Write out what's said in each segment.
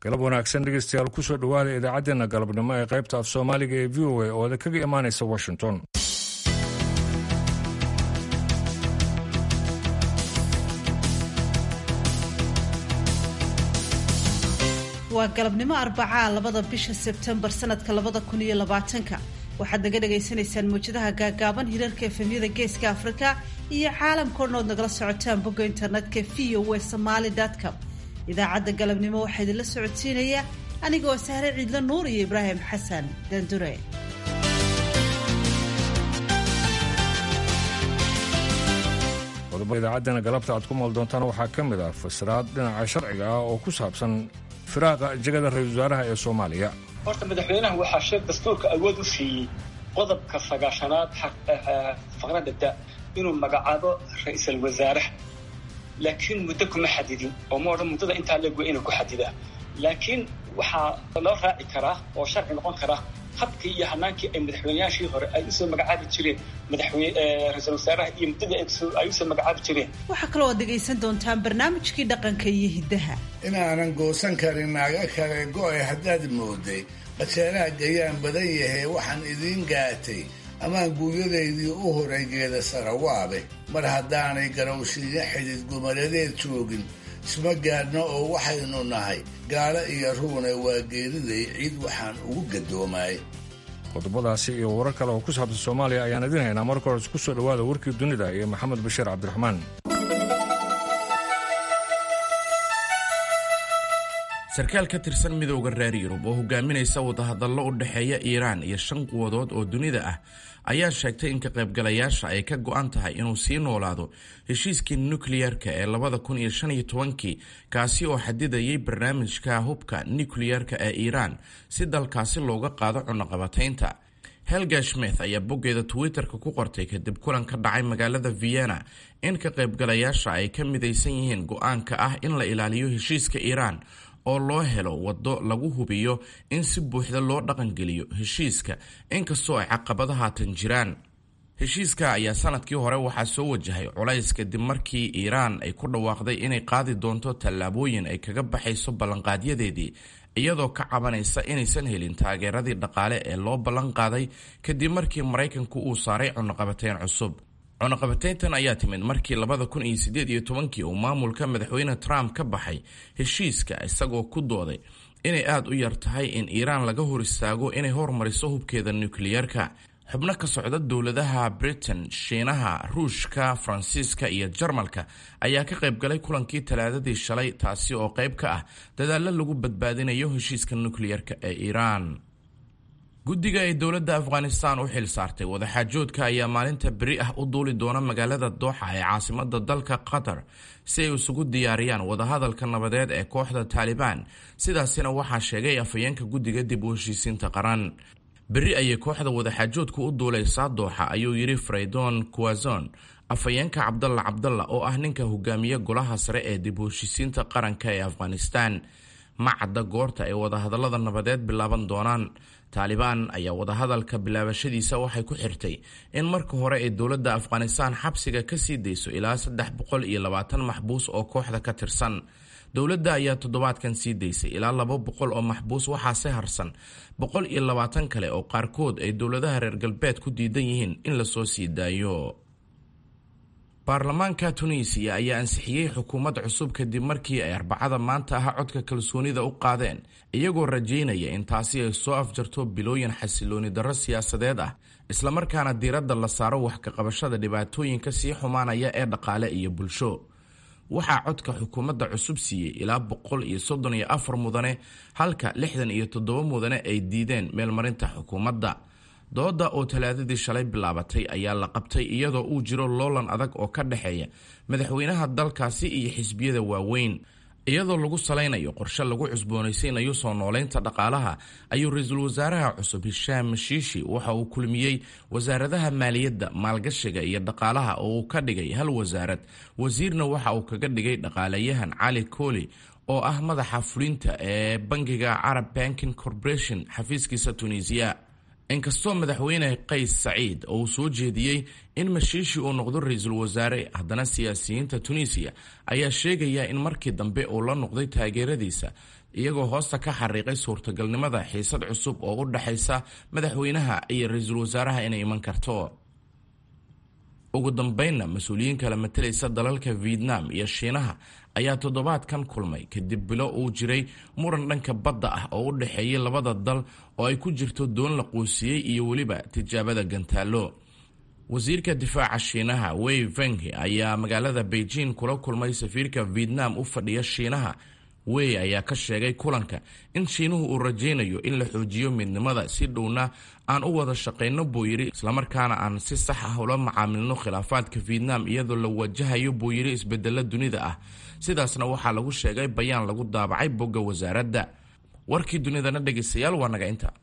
galab wanaagsan dhegeystayaal kusoo dhowaada idaacaddeenna galabnimo ee qaybta af soomaaliga ee v o a oo kaga imaanaysa washington waa galabnimo arbacaa labada bisha sebtembar sanadka labada kun iyo labaatanka waxaad naga dhagaysanaysaan mawjadaha gaagaaban hirarka efemyada geeska afrika iyo caalamka odhan ood nagala socotaan bogga internetka v o w somaali com idaacadda galabnimo waxaa idinla socodsiinaya anigoo sahre ciidla nuur iyo ibraahim xasan dandure qodobada idaacaddeenna galabta aad ku maal doontaan waxaa ka mid ah fasiraad dhinaca sharciga ah oo ku saabsan firaaqa jegada ra-isul wasaaraha ee soomaaliya horta madaxweynaha waxaa sheeg dastuurka awood u siiyey qodobka sagaashanaad faqradda da inuu magacaabo ra-iisal wasaaraha laakiin muddo kuma xadidin oo ma odhan muddada intaa leegwa inuu ku xadidaa laakiin waxaa loo raaci karaa oo sharci noqon karaa habkii iyo hanaankii ay madaxweyneyaashii hore ay usoo magacaabi jireen madaxweyne ra-isul wasaaraha iyo muddadii ay usoo magacaabi jireen waxaa kaloo aad dhegaysan doontaan barnaamijkii dhaqanka iyo hiddaha inaanan goosan karin naaga kale go-ay haddaad mooday qajeelaha gayaan badan yahay waxaan idiin gaatay amaan guuryadaydii u horay geeda sarawaabe mar haddaanay garowshiiyo xidid gumaladeed joogin isma gaadhno oo waxaynu nahay gaalo iyo ruune waa geeriday ciid waxaan ugu gadoomaay qodobadaasi iyo warar kale oo ku saabsan soomaaliya ayaan idiin haynaa marka hores ku soo dhowaada warkii dunida iyo maxamed bashiir cabdiraxmaan sarkaal ka tirsan midowda reer yurub oo hogaaminaysa wadahadallo u dhexeeya iiraan iyo shan quwadood oo dunida ah ayaa sheegtay in ka qaybgalayaasha ay ka go-an tahay inuu sii noolaado heshiiskii nukliyerka ee labada kun iyo shan iyo tobankii kaasi oo xadidayay barnaamijka hubka nukliyerka ee iiraan si dalkaasi looga qaado cunaqabataynta helga smith ayaa boggeeda twitter-ka ku qortay kadib kulan ka dhacay magaalada vienna in ka qaybgalayaasha ay ka midaysan yihiin go-aanka ah in la ilaaliyo heshiiska iiraan oo loo helo waddo lagu hubiyo in si buuxda loo dhaqangeliyo heshiiska inkastoo ay caqabado haatan jiraan heshiiska ayaa sanadkii hore waxaa soo wajahay culays kadib markii iiraan ay ku dhawaaqday inay qaadi doonto tallaabooyin ay kaga baxayso ballanqaadyadeedii iyadoo ka cabanaysa inaysan helin taageeradii dhaqaale ee loo ballan qaaday kadib markii maraykanku uu saaray cunaqabateyn cusub cunaqabatayntan ayaa timid markii labada kun iyo siddeed iyo tobankii uu maamulka madaxweyne trump ka baxay heshiiska isagoo ku dooday inay aada u yar tahay in iiraan laga hor istaago inay hormariso hubkeeda nukliyeerka xubno ka socda dowladaha britain shiinaha ruushka faransiiska iyo jarmalka ayaa ka qaybgalay kulankii talaadadii shalay taasi oo qayb ka ah dadaallo lagu badbaadinayo heshiiska nukliyerka ee iiraan guddiga ay dowladda afghanistan u xil saartay wadaxaajoodka ayaa maalinta beri ah u duuli doona magaalada dooxa ee caasimada dalka qatar si ay isugu diyaariyaan wadahadalka nabadeed ee kooxda taalibaan sidaasina waxaa sheegay afhayeenka guddiga dib u heshiisiinta qaran beri ayay kooxda wadaxaajoodku u duulaysaa dooxa ayuu yidhi freydon kuwazon afhayeenka cabdalla cabdalla oo ah ninka hogaamiye golaha sare ee dib u heshiisiinta qaranka ee afghanistan ma cadda goorta ay wadahadallada nabadeed bilaaban doonaan taalibaan ayaa wadahadalka bilaabashadiisa waxay ku xirtay in marka hore ay dowladda afghanistan xabsiga ka sii dayso ilaa saddex boqol iyo labaatan maxbuus oo kooxda ka tirsan dowladda ayaa toddobaadkan sii daysay ilaa laba boqol oo maxbuus waxaase harsan boqol iyo labaatan kale oo qaarkood ay dowladaha reer galbeed ku diidan yihiin in lasoo sii daayo baarlamaanka tunisiya ayaa ansixiyey xukuumad cusub kadib markii ay arbacada maanta ah codka kalsoonida u qaadeen iyagoo rajaynaya in taasi ay soo afjarto bilooyin xasilooni darro siyaasadeed ah islamarkaana diiradda la saaro wax ka qabashada dhibaatooyinka sii xumaanaya ee dhaqaale iyo bulsho waxaa codka xukuumadda cusub siiyey ilaa boqol iyo soddon iyo afar mudane halka lixdan iyo toddoba mudane ay diideen meelmarinta xukuumadda dooda oo talaadadii shalay bilaabatay ayaa la qabtay iyadoo uu jiro loolan adag oo ka dhexeeya madaxweynaha dalkaasi iyo xisbiyada waaweyn iyadoo lagu salaynayo qorshe lagu cusboonaysiinayo soo nooleynta dhaqaalaha ayuu ra-iisul wasaaraha cusub hishaam mashiishi waxa uu kulmiyey wasaaradaha maaliyadda maalgashiga iyo dhaqaalaha oo uu ka dhigay hal wasaarad wasiirna waxa uu kaga dhigay dhaqaalayahan cali kooli oo ah madaxa fulinta ee bangiga carab banking corporation xafiiskiisa tunisiya inkastoo madaxweyne qays saciid oo uu soo jeediyey in mashiishi uu noqdo ra-iisul wasaare haddana siyaasiyiinta tunisiya ayaa sheegaya in markii dambe uu la noqday taageeradiisa iyagoo hoosta ka xariiqay suurtagalnimada xiisad cusub oo u dhexaysa madaxweynaha iyo ra-iisul wasaaraha inay iman karto ugu dambeynna mas-uuliyiin kala matalaysa dalalka vietnam iyo shiinaha ayaa toddobaadkan kulmay kadib bilo uu jiray muran dhanka badda ah oo u dhexeeyay labada dal oo ay ku jirto doon la quusiyey iyo weliba tijaabada gantaallo wasiirka difaaca shiinaha wei fenghi ayaa magaalada beijing kula kulmay safiirka vietnam u fadhiya shiinaha wey ayaa ka sheegay kulanka in shiinuhu uu rajaynayo in la xoojiyo midnimada si dhowna aan u wada shaqayno buu yidhi islamarkaana aan si sax ah ula macaamilno khilaafaadka vietnam iyadoo la wajahayo buu yidhi isbedelo dunida ah sidaasna waxaa lagu sheegay bayaan lagu daabacay bogga wasaaradda warkii dunidana dhegaystayaal waa naga inta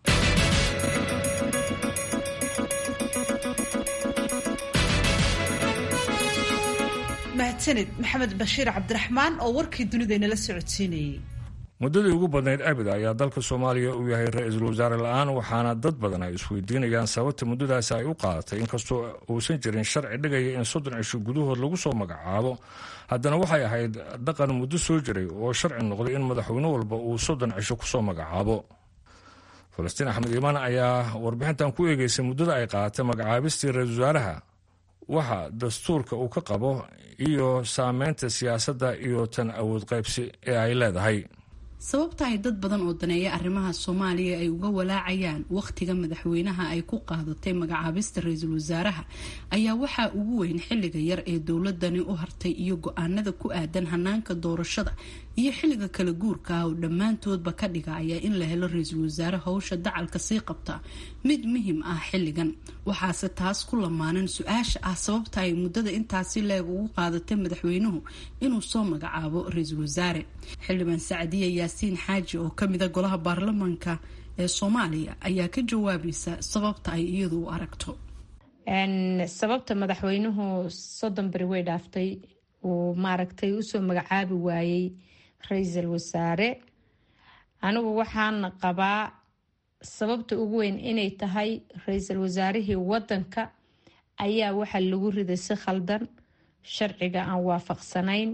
mahadsanid maxamed bashiir cabdiraxmaan oo warkii dunidaynala socodsiinayay muddadii ugu badnayd abid ayaa dalka soomaaliya uu yahay ra-iisul wasaare la-aan waxaana dad badan ay isweydiinayaan sababta muddadaasi ay u qaadatay inkastoo uusan jirin sharci dhigaya in soddon cisho gudahood lagu soo magacaabo haddana waxay ahayd dhaqan muddo soo jiray oo sharci noqday in madaxweyne walba uu soddon cisho kusoo magacaabo falastiin axmed iimaan ayaa warbixintan ku eegeysay muddada ay qaadatay magacaabistii ra-iisul wasaaraha waxa dastuurka uu ka qabo iyo saameynta siyaasadda iyo tan awood qaybsi ee ay leedahay sababta ay dad badan oo daneeya arrimaha soomaaliya ay uga walaacayaan wakhtiga madaxweynaha ay ku qaadatay magacaabista ra-iisul wasaaraha ayaa waxaa ugu weyn xilliga yar ee dowladani u hartay iyo go-aanada ku aadan hanaanka doorashada iyo xilliga kala guurka ah oo dhammaantoodba ka dhigaya in la helo ra-iisul wasaare howsha dacalka sii qabta mid muhim ah xilligan waxaase taas ku lamaanan su-aasha ah sababta ay muddada intaasi leeg ugu qaadatay madaxweynuhu inuu soo magacaabo ra-iisul wasaare xildhibaan sacdiya yaasiin xaaji oo kamida golaha baarlamaanka ee soomaaliya ayaa ka jawaabaysa sababta ay iyadu u aragto sababta madaxweynuhu soddon beri way dhaaftay uu maaragtay usoo magacaabi waayey ra-iisul wasaare anigu waxaan qabaa sababta ugu weyn inay tahay ra-iisul wasaarihii wadanka ayaa waxaa lagu riday si khaldan sharciga aan waafaqsanayn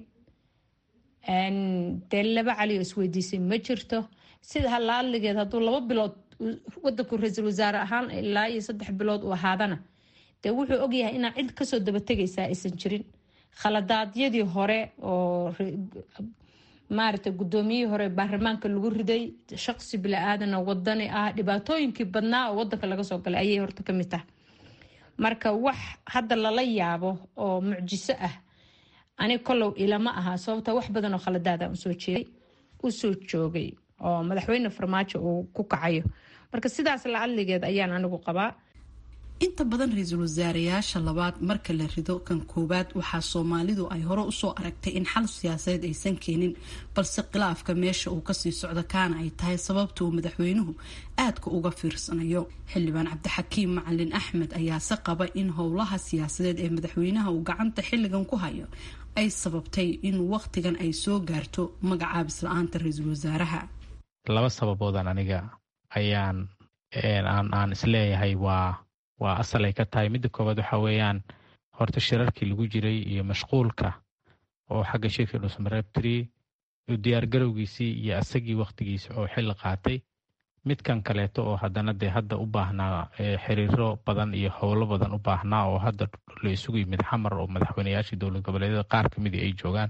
dee laba cali oo isweydiisay ma jirto sida halaadligeed hadduu laba bilood wadanku ra-iisul wasaare ahaan ilaa iyo saddex bilood uu ahaadana dee wuxuu ogyahay inaa cid kasoo dabategaysaa aysan jirin khaladaadyadii hore oo maaragtay guddoomiyihii hore baarlamaanka lagu riday shaqsi bila-aadana wadani ah dhibaatooyinkii badnaa oo wadanka laga soo galay ayay horta kamid tahay marka wax hadda lala yaabo oo mucjiso ah ani kolow ilama aha sababta wax badan oo khaladaada usoo jeeday usoo joogay oo madaxweyne farmaajo uu ku kacayo marka sidaas la adligeed ayaan anigu qabaa inta badan ra-iisul wasaareyaasha labaad marka la rido kan koowaad waxaa soomaalidu ay hore usoo aragtay in xal siyaasadeed aysan keenin balse khilaafka meesha uu kasii socdo kaana ay tahay sababta uu madaxweynuhu aadka uga fiirsanayo xildhibaan cabdixakiim macalin axmed ayaase qaba in howlaha siyaasadeed ee madaxweynaha uu gacanta xilligan ku hayo ay sababtay in wakhtigan ay soo gaarto magacaabis la-aanta ra-iisul wasaaraha laba sababoodan aniga ayaan aan isleeyahay waa waa asal ay ka tahay midda koowaad waxa weeyaan horta shirarkii lagu jiray iyo mashquulka oo xagga shirka dhusmareebtri diyaargarowgiisii iyo asagii wakhtigiisa oo xilli qaatay midkan kaleeto oo haddana dee hadda u baahnaa xiriiro badan iyo howlo badan u baahnaa oo hadda la isugu yimid xamar oo madaxweyneyaashii dowlad goboleedyada qaar ka midii ay joogaan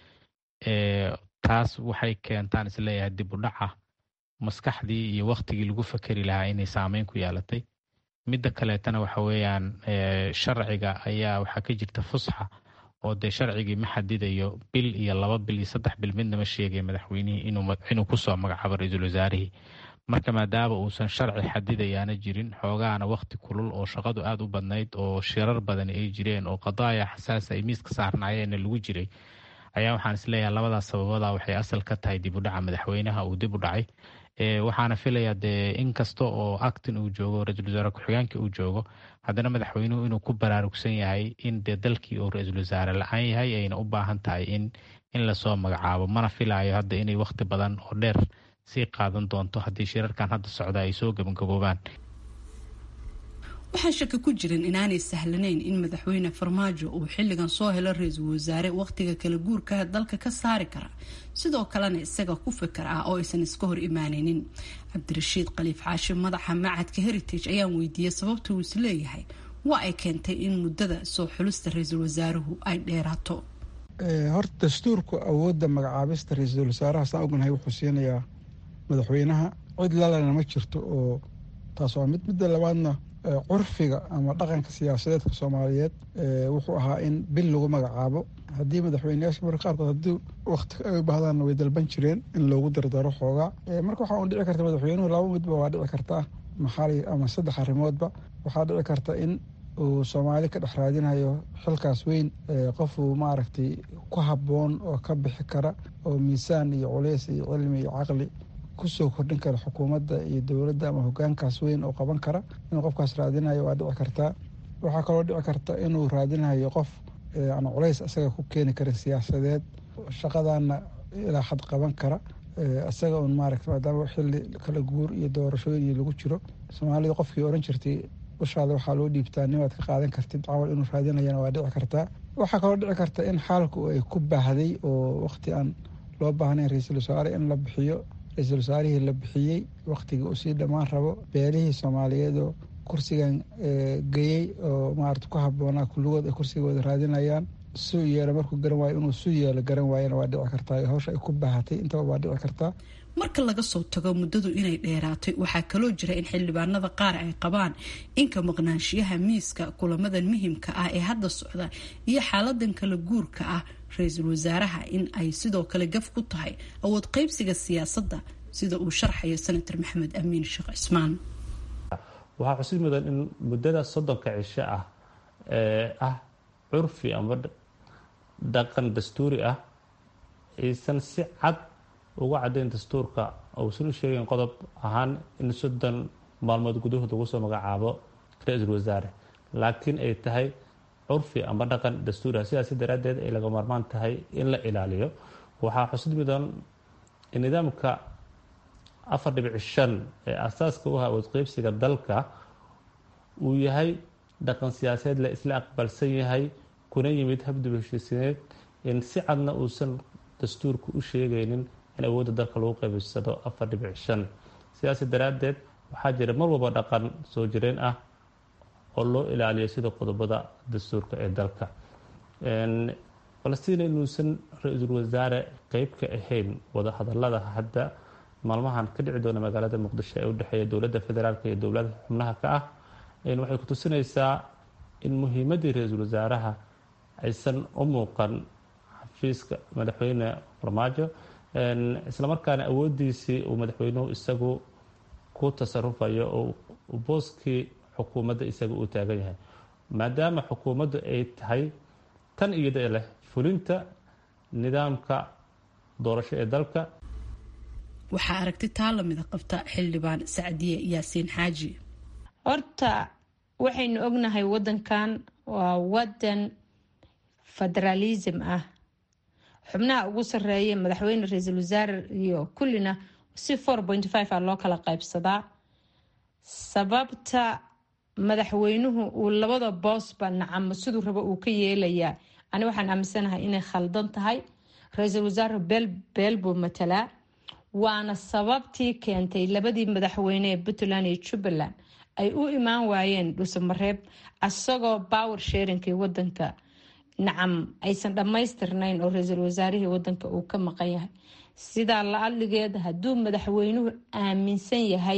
taas waxay keentaan isleeyahay dib u dhaca maskaxdii iyo wakhtigii lagu fakeri lahaa inay saameyn ku yeelatay midda kaleetana waxa weeyaan sharciga ayaa waxaa ka jirta fusxa oo dee sharcigii ma xadidayo bil iyo laba bil iyo saddex bil midna ma sheegay madaxweynihii inuu kusoo magacaabo ra-iisul wasaarihii marka maadaama uusan sharci xadidayaana jirin xoogaana wakhti kulul oo shaqadu aada u badnayd oo shirar badani ay jireen oo qadaaya xasaasa ay miiska saarnaayeenna lagu jiray ayaa waxaan isleeyahay labadaas sababada waxay asal ka tahay dib u dhaca madaxweynaha uu dib u dhacay waxaana filayaa dee in kasta oo actin uu joogo ra-iisul wasaare ku-xigeenka uu joogo haddana madaxweynuhu inuu ku baraarugsan yahay in dee dalkii uu ra-iisul wasaare la-aan yahay ayna u baahan tahay in in lasoo magacaabo mana filaayo hadda inay wakhti badan oo dheer sii qaadan doonto haddii shirarkan hadda socda ay soo gabagaboobaan waxaan shaki ku jirin inaanay sahlanayn in madaxweyne farmaajo uu xilligan soo helo ra-iisul wasaare wakhtiga kala guurka dalka ka saari kara sidoo kalena isaga ku fikar ah oo aysan iska hor imaanaynin cabdirashiid khaliif xaashi madaxa macadka heritage ayaan weydiiyey sababta uu is leeyahay waa ay keentay in muddada soo xulista ra-iisul wasaaruhu ay dheeraato horta dastuurku awoodda magacaabista ra-iisul wasaaraha saan ognahay wuxuu siinayaa madaxweynaha cid lalena ma jirto oo taas waa mid midda labaadna curfiga ama dhaqanka siyaasadeedka soomaaliyeed wuxuu ahaa in bil lagu magacaabo haddii madaxweyneyaasha marka qaarkood haddii wakti ay u baahdaanna way dalban jireen in loogu dardaro xoogaa marka waxaa un dhici karta madaxweynuhu laba midba waa dhici kartaa maxaali ama saddex arrimoodba waxaa dhici karta in uu soomaali ka dhex raadinayo xilkaas weyn qofuu maaragtay ku habboon oo ka bixi kara oo miisaan iyo culeys iyo cilmi iyo caqli kusoo kordhin kara xukuumadda iyo dowladda ama hogaankaas weyn oo qaban kara inuu qofkaas raadinayo waa dhici kartaa waxaa kaloo dhici karta inuu raadinayo qof aan culays isaga ku keeni karin siyaasadeed shaqadaana ilaa xad qaban kara isaga un maaragta maadaama xilli kala guur iyo doorashooyin iyo lagu jiro soomaalida qofkii oran jirtay ushaada waxaa loo dhiibtaa nimaad ka qaadan kartid camal inuu raadinayana waa dhici kartaa waxaa kaloo dhici karta in xaalku ay ku baahday oo waqti aan loo baahnayn ra-iisul wasaare in la bixiyo ra-iisul wasaarihii la bixiyey wakhtigii uu sii dhammaan rabo beelihii soomaaliyeed oo kursigan geyey oo maarata ku habboonaa kulligood ay kursigooda raadinayaan suu yeelo markuu garan waayo inuu suu yeelo garan waayana waa dhici kartaa hawsha ay ku baahatay intaba waa dhici kartaa marka laga soo tago muddadu inay dheeraatay waxaa kaloo jira in xildhibaanada qaar ay qabaan inka maqnaanshiyaha miiska kulamadan muhimka ah ee hadda socda iyo xaaladan kala guurka ah ra-iisul wasaaraha in ay sidoo kale gaf ku tahay awood qaybsiga siyaasadda sida uu sharxayo senator maxamed amiin sheekh cismaan waxaa xusid mudan in muddada soddonka cisho ah ee ah curfi ama dhaqan dastuuri ah aysan si cad uga caddayn dastuurka uusan u sheegayn qodob ahaan in soddon maalmood gudahood lagu soo magacaabo ra-iisul wasaare laakiin ay tahay curfi ama dhaqan dastuuri ah sidaasi daraaddeed ay laga maarmaan tahay in la ilaaliyo waxaa xusid mudan in nidaamka afar dhibic shan ee asaaska u ah awood qeybsiga dalka uu yahay dhaqan siyaasadeed la isla aqbalsan yahay kuna yimid habdib heshiisineed in si cadna uusan dastuurku u sheegaynin in awoodda dalka lagu qaybsado afar dhibic shan sidaas daraaddeed waxaa jira mar walba dhaqan soo jireen ah oo loo ilaaliyo sida qodobada dastuurka ee dalka falastiin inuusan ra-iisul wasaare qeyb ka ahayn wadahadalada hadda maalmahan ka dhici doona magaalada muqdisho ee udhexeeya dowladda federaalk iyo dowlada xubnaha ka ah waxay ku tusinaysaa in muhiimaddii ra-iisul wasaaraha aysan u muuqan xafiiska madaxweyne farmaajo islamarkaana awoodiisii uu madaxweynuhu isagu ku tasarufayo oo booskii xukuumadda isaga uu taagan yahay maadaama xukuumaddu ay tahay tan iyada leh fulinta nidaamka doorasho ee dalka waxaa aragti taa lamida qabta xildhibaan sacdiye yaasiin xaaji horta waxaynu ognahay wadankan waa wadan federaalism ah xubnaha ugu sareeya madaxweyne ra-iisul wasaare iyo kullina si four point five a loo kala qaybsadaa sababta madaxweynuhu uu labada boosba nacamo siduu rabo uu ka yeelayaa ani waxaan aaminsanahay inay khaldan tahay ra-iisul wasaare beel beel buu matalaa waana sababtii keentay labadii madaxweyne ee puntland iyo jubbaland ay u imaan waayeen dhuusamareeb asagoo power sharingkii wadanka nacam aysan dhammaystirnayn oo ra-iisul wasaarihii wadanka uu ka maqan yahay sidaa la adligeed hadduu madaxweynuhu aaminsan yahay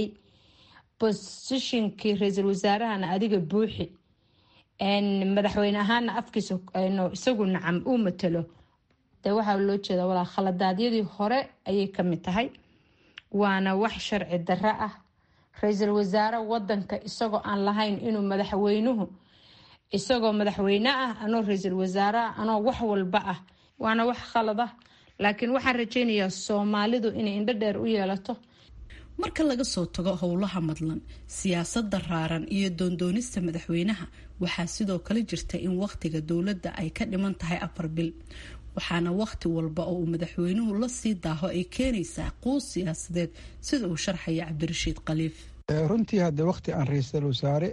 bosishinkii ra-iisul wasaarahana adiga buuxi madaxweyne ahaana afkiisa isagu nacam uu matalo de waxaa loo jeeda walaa khaladaadyadii hore ayay kamid tahay waana wax sharci darro ah ra-iisul wasaare wadanka isagoo aan lahayn inuu madaxweynuhu isagoo madaxweyne ah anoo ra-iisul wasaare ah anoo wax walba ah waana wax khalad ah laakiin waxaan rajeynayaa soomaalidu inay indho dheer u yeelato marka laga soo tago howlaha madlan siyaasadda raaran iyo doondoonista madaxweynaha waxaa sidoo kale jirta in wakhtiga dowladda ay ka dhiman tahay afar bil waxaana wakhti walba oo uu madaxweynuhu la sii daaho ay keenaysaa quus siyaasadeed sida uu sharxaya cabdirashiid khaliif runtii hadde wakti aan ra-iisul wasaare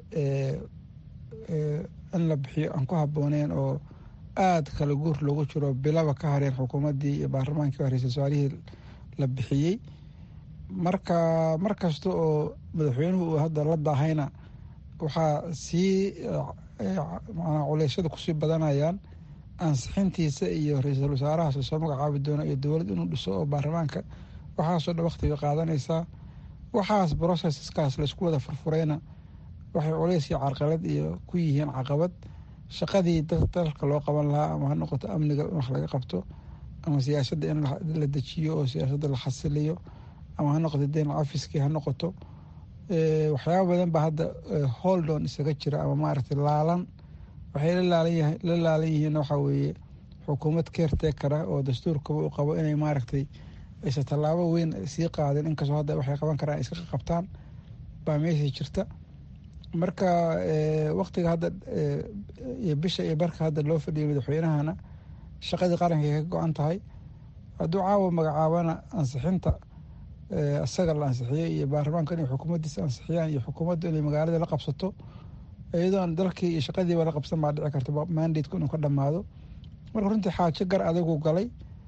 in la bixiyo aan ku habooneen oo aada kala guur loogu jiro bilaba ka hareen xukuumaddii iyo baarlamaankii ra-isul wasaarihii la bixiyey marka mar kasta oo madaxweynuhu uu hadda la daahayna waxaa sii manaa culeysyada kusii badanayaan ansixintiisa iyo ra-iisul wasaarahaas lasoo magacaabi doono iyo dowlad inuu dhiso oo baarlamaanka waxaasoo dhan waktiga qaadanaysaa waxaas brocesskaas laysku wada furfurayna waxay culeys iyo carqalad iyo ku yihiin caqabad shaqadii dalka loo qaban lahaa ama ha noqoto amniga in wax laga qabto ama siyaasadda in la dejiyo oo siyaasadda la xasiliyo ama ha noqoto deyn cafiskii ha noqoto waxyaaba badan baa hadda holdon isaga jira ama maaragtay laalan waxay la laalan yihiin waxaa weeye xukuumad keertekara oo dastuurkaba u qabo inay maaragtay aysa tallaabo weyn sii qaadin inkastoo hadda waxay qaban karaan iska qabtaan baa meesha jirta marka waktiga hadda iyo bisha iyo barka hadda loo fadhiyay madaxweynahana shaqadii qaranka ay ka go-an tahay hadduu caawa magacaabana ansixinta isaga la ansixiyey iyo baarlamaanka inay xukuumaddiisa ansixiyaan iyo xukuumaddu inay magaalada la qabsato iyadoon dalkii iyo shaqadiiba la qabsan baa dhici karta mandateku inuu ka dhammaado marka runtii xaajo gar adagu galay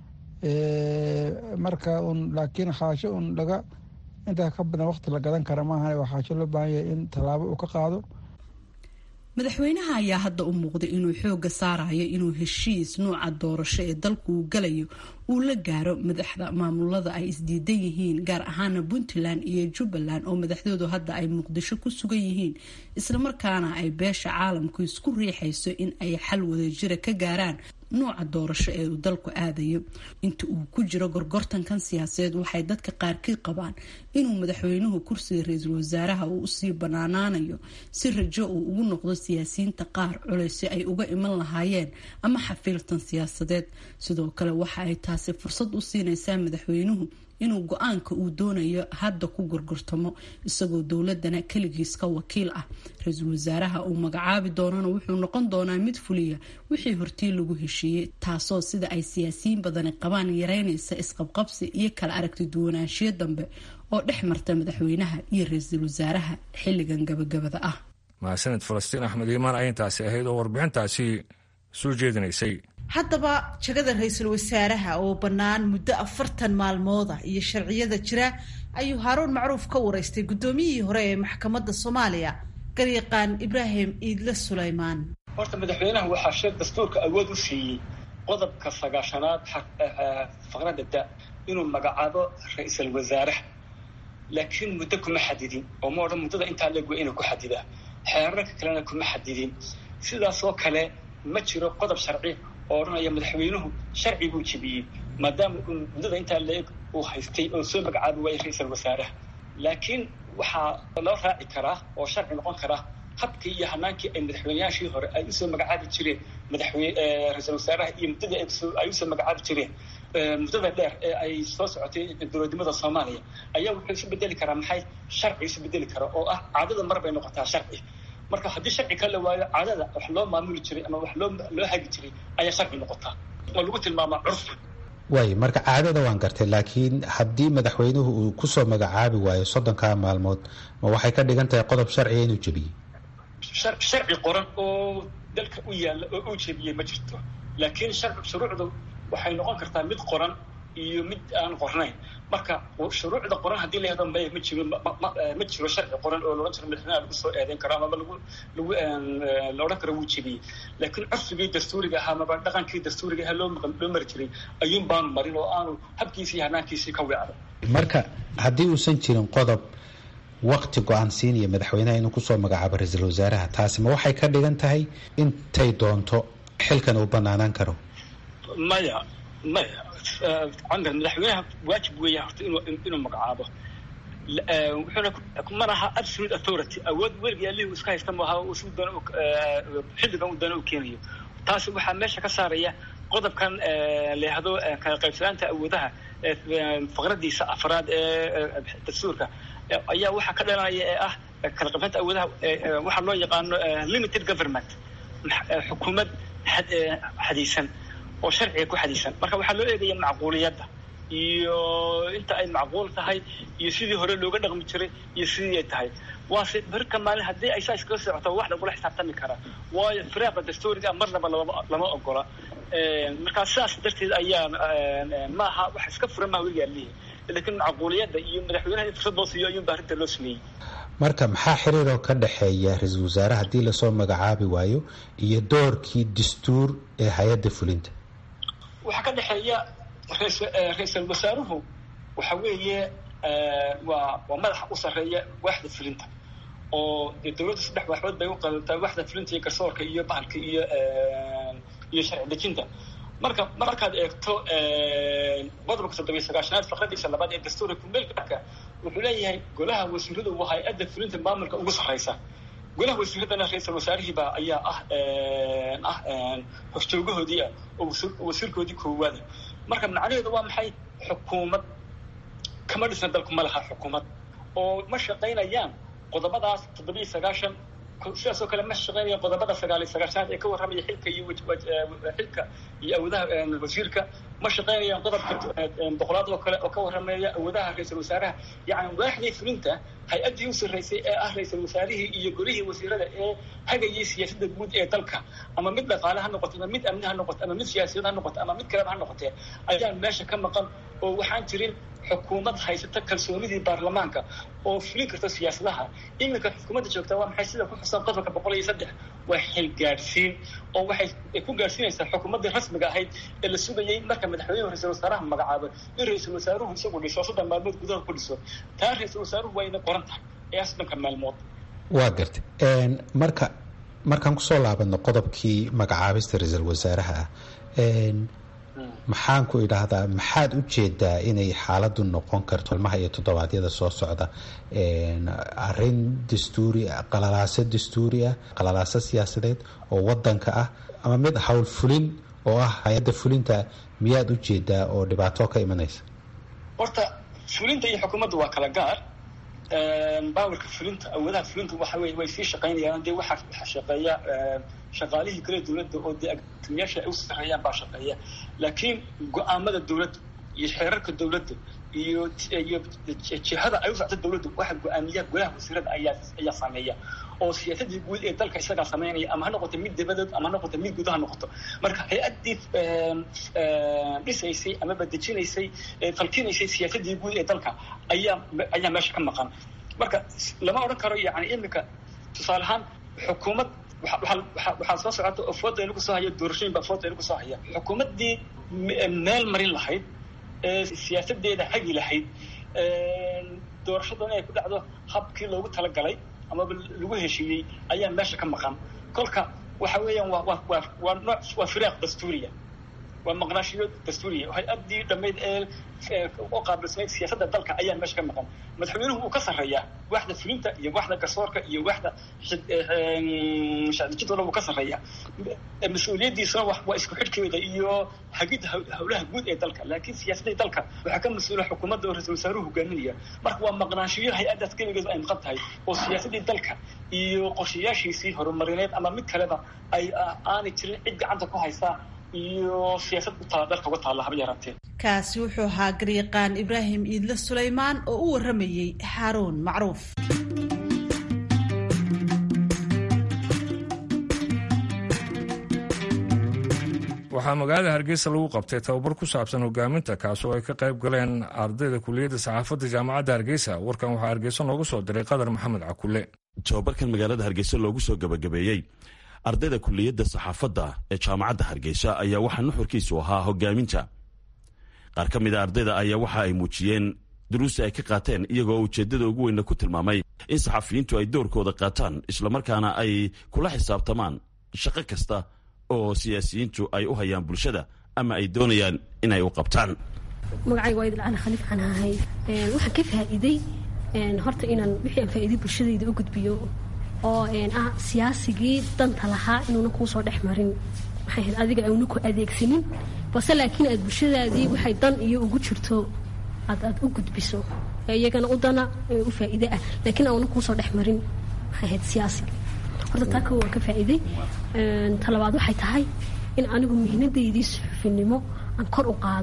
marka un laakiin xaajo un laga intaa ka badan waqti la gadan kara maahan waa xaajo loo baahan yahay in tallaabo uu ka qaado madaxweynaha ayaa hadda u muuqday inuu xooga saarayo inuu heshiis nuuca doorasho ee dalku uu galayo uu la gaaro madaxda maamulada ay isdiidan yihiin gaar ahaana puntland iyo jubbaland oo madaxdoodu hadda ay muqdisho ku sugan yihiin islamarkaana ay beesha caalamku isku riixayso in ay xal wadajira ka gaaraan nuuca doorasho ee uu dalku aadayo inta uu ku jiro gorgortankan siyaasadeed waxay dadka qaarkii qabaan inuu madaxweynuhu kursiga ra-iisul wasaaraha uu usii banaanaanayo si rajo uu ugu noqdo siyaasiyiinta qaar culeysi ay uga iman lahaayeen ama xafiiltan siyaasadeed sidoo kale waxa ay taasi fursad u siinaysaa madaxweynuhu inuu go-aanka uu doonayo hadda ku gorgortamo isagoo dowladana keligiis ka wakiil ah ra-iisul wasaaraha uu magacaabi doonana wuxuu noqon doonaa mid fuliya wixii hortii lagu heshiiyey taasoo sida ay siyaasiyiin badani qabaan yareynaysa isqabqabsi iyo kala aragti duwanaanshiyo dambe oo dhex marta madaxweynaha iyo ra-iisul wasaaraha xilligan gabagabada ah mahadsaned falastiin axmed iimaan ayintaasi ahayd oo warbixintaasi soo jeedinaysay haddaba jagada ra-iisul wasaaraha oo bannaan muddo afartan maalmooda iyo sharciyada jira ayuu haaruun macruuf ka wareystay guddoomiyihii hore ee maxkamadda soomaaliya garyaqaan ibraahim iidle sulaymaan horta madaxweynaha waxaa sheeg dastuurka awood u siiyey qodobka sagaashanaad faqradda da inuu magacaabo ra-iisul wasaaraha laakiin muddo kuma xadidin oo ma odhan muddada intaa leeg waa inuu ku xadidaa xeerarka kalena kuma xadidin sidaasoo kale ma jiro qodob sharci oo odhanaya madaxweynuhu sharci buu jebiyey maadaama uu muddada intaa leeg uu haystay oo soo magacaabi waayay ra-iisul wasaaraha laakiin waxaa loo raaci karaa oo sharci noqon karaa habkii iyo hanaankii ay madaxweyneyaashii hore ay usoo magacaabi jireen madaxweyne ra-iisul wasaaraha iyo muddadii ay usoo magacaabi jireen muddada dheer ee ay soo socotay dowladnimada soomaaliya ayaa wuxuu isu bedeli karaa maxay sharci isu bedeli kara oo ah caadada mar bay noqotaa sharci marka haddii sharci ka la waayo caadada wax loo maamuli jiray ama wax loo loo hagi jiray ayaa sharci noqotaa oo lagu tilmaamaa curfi waay marka caadada waan gartay laakiin haddii madaxweynuhu uu kusoo magacaabi waayo soddonkaa maalmood ma waxay ka dhigan tahay qodob sharciga inuu jebiyey sharci qoran oo dalka u yaalla oo uu jebiyey ma jirto laakiin shuruucdu waxay noqon kartaa mid qoran iyo mid aan qornayn marka shuruucda qoran haddii la yahdo maya ma jiro ma jiro sharci qoran oo laodhan jiro madaxweynaha lagu soo eedeyn karo amaba lagu lagu la odhan karo wuu jebiyey laakiin curfigii dastuuriga ahaa amaba dhaqankii dastuuriga ahaa loo loo mari jiray ayuun baanu marin oo aanu habkiisii hanaankiisii ka weecday marka haddii uusan jirin qodob wakti go-aan siinaya madaxweynaha inuu kusoo magacaabo ra-iisul wasaaraha taasi ma waxay ka dhigan tahay intay doonto xilkan uu banaanaan karo maya maya camar madaxweynaha waajib weeya horta inuu inuu magacaabo wuxuuna mana aha absolute authority awood weligii allihii iska haysta maaha si doona xilligan uu doona u keenayo taasi waxaa meesha ka saaraya qodobkan la yahdo kala qaybsanaanta awoodaha faqradiisa afraad ee dastuurka ayaa waxaa ka dhalanaya ee ah kala qaybsanaanta awoodaha waxaa loo yaqaano limited government xukuumad xadiisan oo sharciga ku xadiisan marka waxaa loo eegaya macquuliyadda iyo inta ay macquul tahay iyo sidii hore looga dhaqmi jiray iyo sidii ay tahay waase berka maalin haddii ay saa iskaga socoto wax lagula xisaabtami karaa waayo firaaqa dastuuriga marnaba lama ogola markaa sidaas darteed ayaa maaha wax iska furan maha weligaa lihi laakiin macquuliyadda iyo madaxweynaha in fursad loo siiyo ayuunba arrinta loo sameeyey marka maxaa xiriiroo ka dhexeeya ra-iisul wasaare haddii lasoo magacaabi waayo iyo doorkii dastuur ee hay-adda fulinta waxaa ka dhexeeya ra-iisul wasaaruhu waxa weeye waa waa madaxa u sarreeya waaxda fulinta oo dee dawladda saddex waaxood bay u qabantaa waaxda fulinta iyo garsoorka iyo bahalka iyo iyo sharci dejinta marka markaad eegto qodobka toddobiyo sagaashanaad faqradiisa labaad ee dastuurka kumeelka wuxuu leeyahay golaha wasiiradu waa hay-adda fulinta maamulka ugu sarreysa golaha wasiiradana ra-iisul wasaarihiiba ayaa ah ah horjoogahoodii ah oo wasiirkoodii koowaada marka macnaheedu waa maxay xukuumad kama dhisna dalku ma laha xukuumad oo ma shaqaynayaan qodobadaas toddobiyo sagaashan sidaas oo kale ma shaqeynaya qodobada sagaal iyo sagaashanaad ee ka warramaya xilka iyo xilka iyo awoodaha wasiirka ma shaqeynayaan qodobka boqolaad oo kale oo ka warramaya awoodaha ra-iisul wasaaraha yacni waaxdii fulinta hay-addii u sarreysay ee ah ra-iisul wasaarihii iyo golihii wasiirada ee hagayay siyaasadda guud ee dalka ama mid dhaqaale ha noqoto ama mid amni ha noqoto ama mid siyaasiyad ha noqoto ama mid kaleba ha noqotee ayaa meesha ka maqan oo waxaan jirin xukuumad haysata kalsoonidii baarlamaanka oo fulin karta siyaasadaha iminka xukuumadda joogta waa maxay sida ku xusan qodobka boqol iyo saddex waa xil gaadhsiin oo waxay ku gaadhsiinaysaa xukuumaddii rasmiga ahayd ee la sugayay marka madaxweynuhu ra-isul wasaaraha magacaabo in ra-iisul wasaaruhu isagu dhiso soddon maalmood gudaha ku dhiso taa ra-isul wasaaruhu waa ina qoran tahay ee soddonka maalmood waa gartay marka markaan kusoo laabano qodobkii magacaabista ra-iisul wasaaraha ah maxaan ku idhaahdaa maxaad u jeedaa inay xaaladdu noqon karto ilmaha iyo toddobaadyada soo socda arrin dastuuri ah qalalaaso dastuuri ah qalalaaso siyaasadeed oo wadanka ah ama mid howl fulin oo ah hay-adda fulinta miyaad u jeedaa oo dhibaato ka imanaysa horta fulinta iyo xukuumadda waa kala gaar baawarka fulinta awoodaha fulinta waxa wey way sii shaqaynayaan dee waxaa waxaa shaqeeya shaqaalihii kale dawladda oo dee agtimiyaasha ay u sarreeyaan baa shaqeeya laakiin go-aamada dawladda iyo xeerarka dawladda iyo iyo jihada ay u socto dawladdu waxa go-aamiya golaha wasiirada ayaa ayaa sameeya oo siyaasadii guud ee dalka isagaa sameynaya ama ha noqoto mid dabadeed ama ha noqoto mid guud ha noqoto marka hay-addii dhisaysay amaba dejinaysay falkinaysay siyaasadii guud ee dalka ayaa ayaa meesha ka maqan marka lama odhan karo yani iminka tusaale ahaan xukuumad waxaa soo socota oo fooda inagu soo haya doorashooyin baa fooda inagu soo haya xukuumaddii meel marin lahayd siyaasadeeda hagi lahayd doorashadana ay ku dhacdo habkii loogu talagalay amaba lagu heshiiyey ayaa meesha ka maqan kolka waxa weeyaan waa waa waa waa nooc waa firaaq dastuuriya waa maqnaashiyo dastuuriya hay-addii dhammayd ee u qaabilsanayd siyaasadda dalka ayaa meesha ka maqan madaxweynuhu uu ka sarreeyaa waaxda fulinta iyo waaxda garsoorka iyo waaxda shacdijidooda wuu ka sarreeyaa mas-uuliyaddiisuna waa isku xidhkeeda iyo hagidda howlaha guud ee dalka laakiin siyaasadda dalka waxaa ka mas-uula xukuumadda oo ra-isul wasaaruhu hogaaminaya marka waa maqnaashiyo hay-addaas keligeedu ay maqan tahay oo siyaasaddii dalka iyo qorshayaashiisii horumarineed ama mid kaleba ay aanay jirin cid gacanta ku haysaa iyo siyaasad utaa dalka uga taalla haba yaraatee kaasi wuxuu ahaa garyaqaan ibraahim iidle sulaymaan oo u warramayey xaaruun macruuf waxaa magaalada hargeysa lagu qabtay tababar ku saabsan hogaaminta kaas oo ay ka qayb galeen ardayda kuliyadda saxaafadda jaamacadda hargeysa warkan waxaa hargeysa noogu soo diray qadar maxamed cakule tababarkan magaalada hargeysa loogu soo gabagabeeyey ardayda kuliyadda saxaafadda ee jaamacadda hargeysa ayaa waxaa nuxurkiisu ahaa hogaaminta qaar ka mida ardayda ayaa waxa ay muujiyeen duruusta ay ka qaateen iyagoo ujeeddada ugu weynna ku tilmaamay in saxafiyiintu ay doorkooda qaataan islamarkaana ay kula xisaabtamaan shaqo kasta oo siyaasiyiintu ay u hayaan bulshada ama ay doonayaan inay u qabtaan magacayga waa idil cali khaliif canahay waxaan ka faa'iiday horta inaan wixii aan faa'iiday bulshadayda u gudbiyo oo ah siyaasigii danta lahaa inuuna kuu soo dhex marin maxay ahayd adiga auna ku adeegsanin balse laakiin aad bulshadaadii waxay dan iyo ugu jirto aad aad u gudbiso iyagana u dana u faa'iide ah laakiin auna kuu soo dhex marin maxay ahayd siyaasiga horta taa kow waan ka faa'iiday talabaad waxay tahay in anigu mihnadaydii suxufinimo aan kor u qaado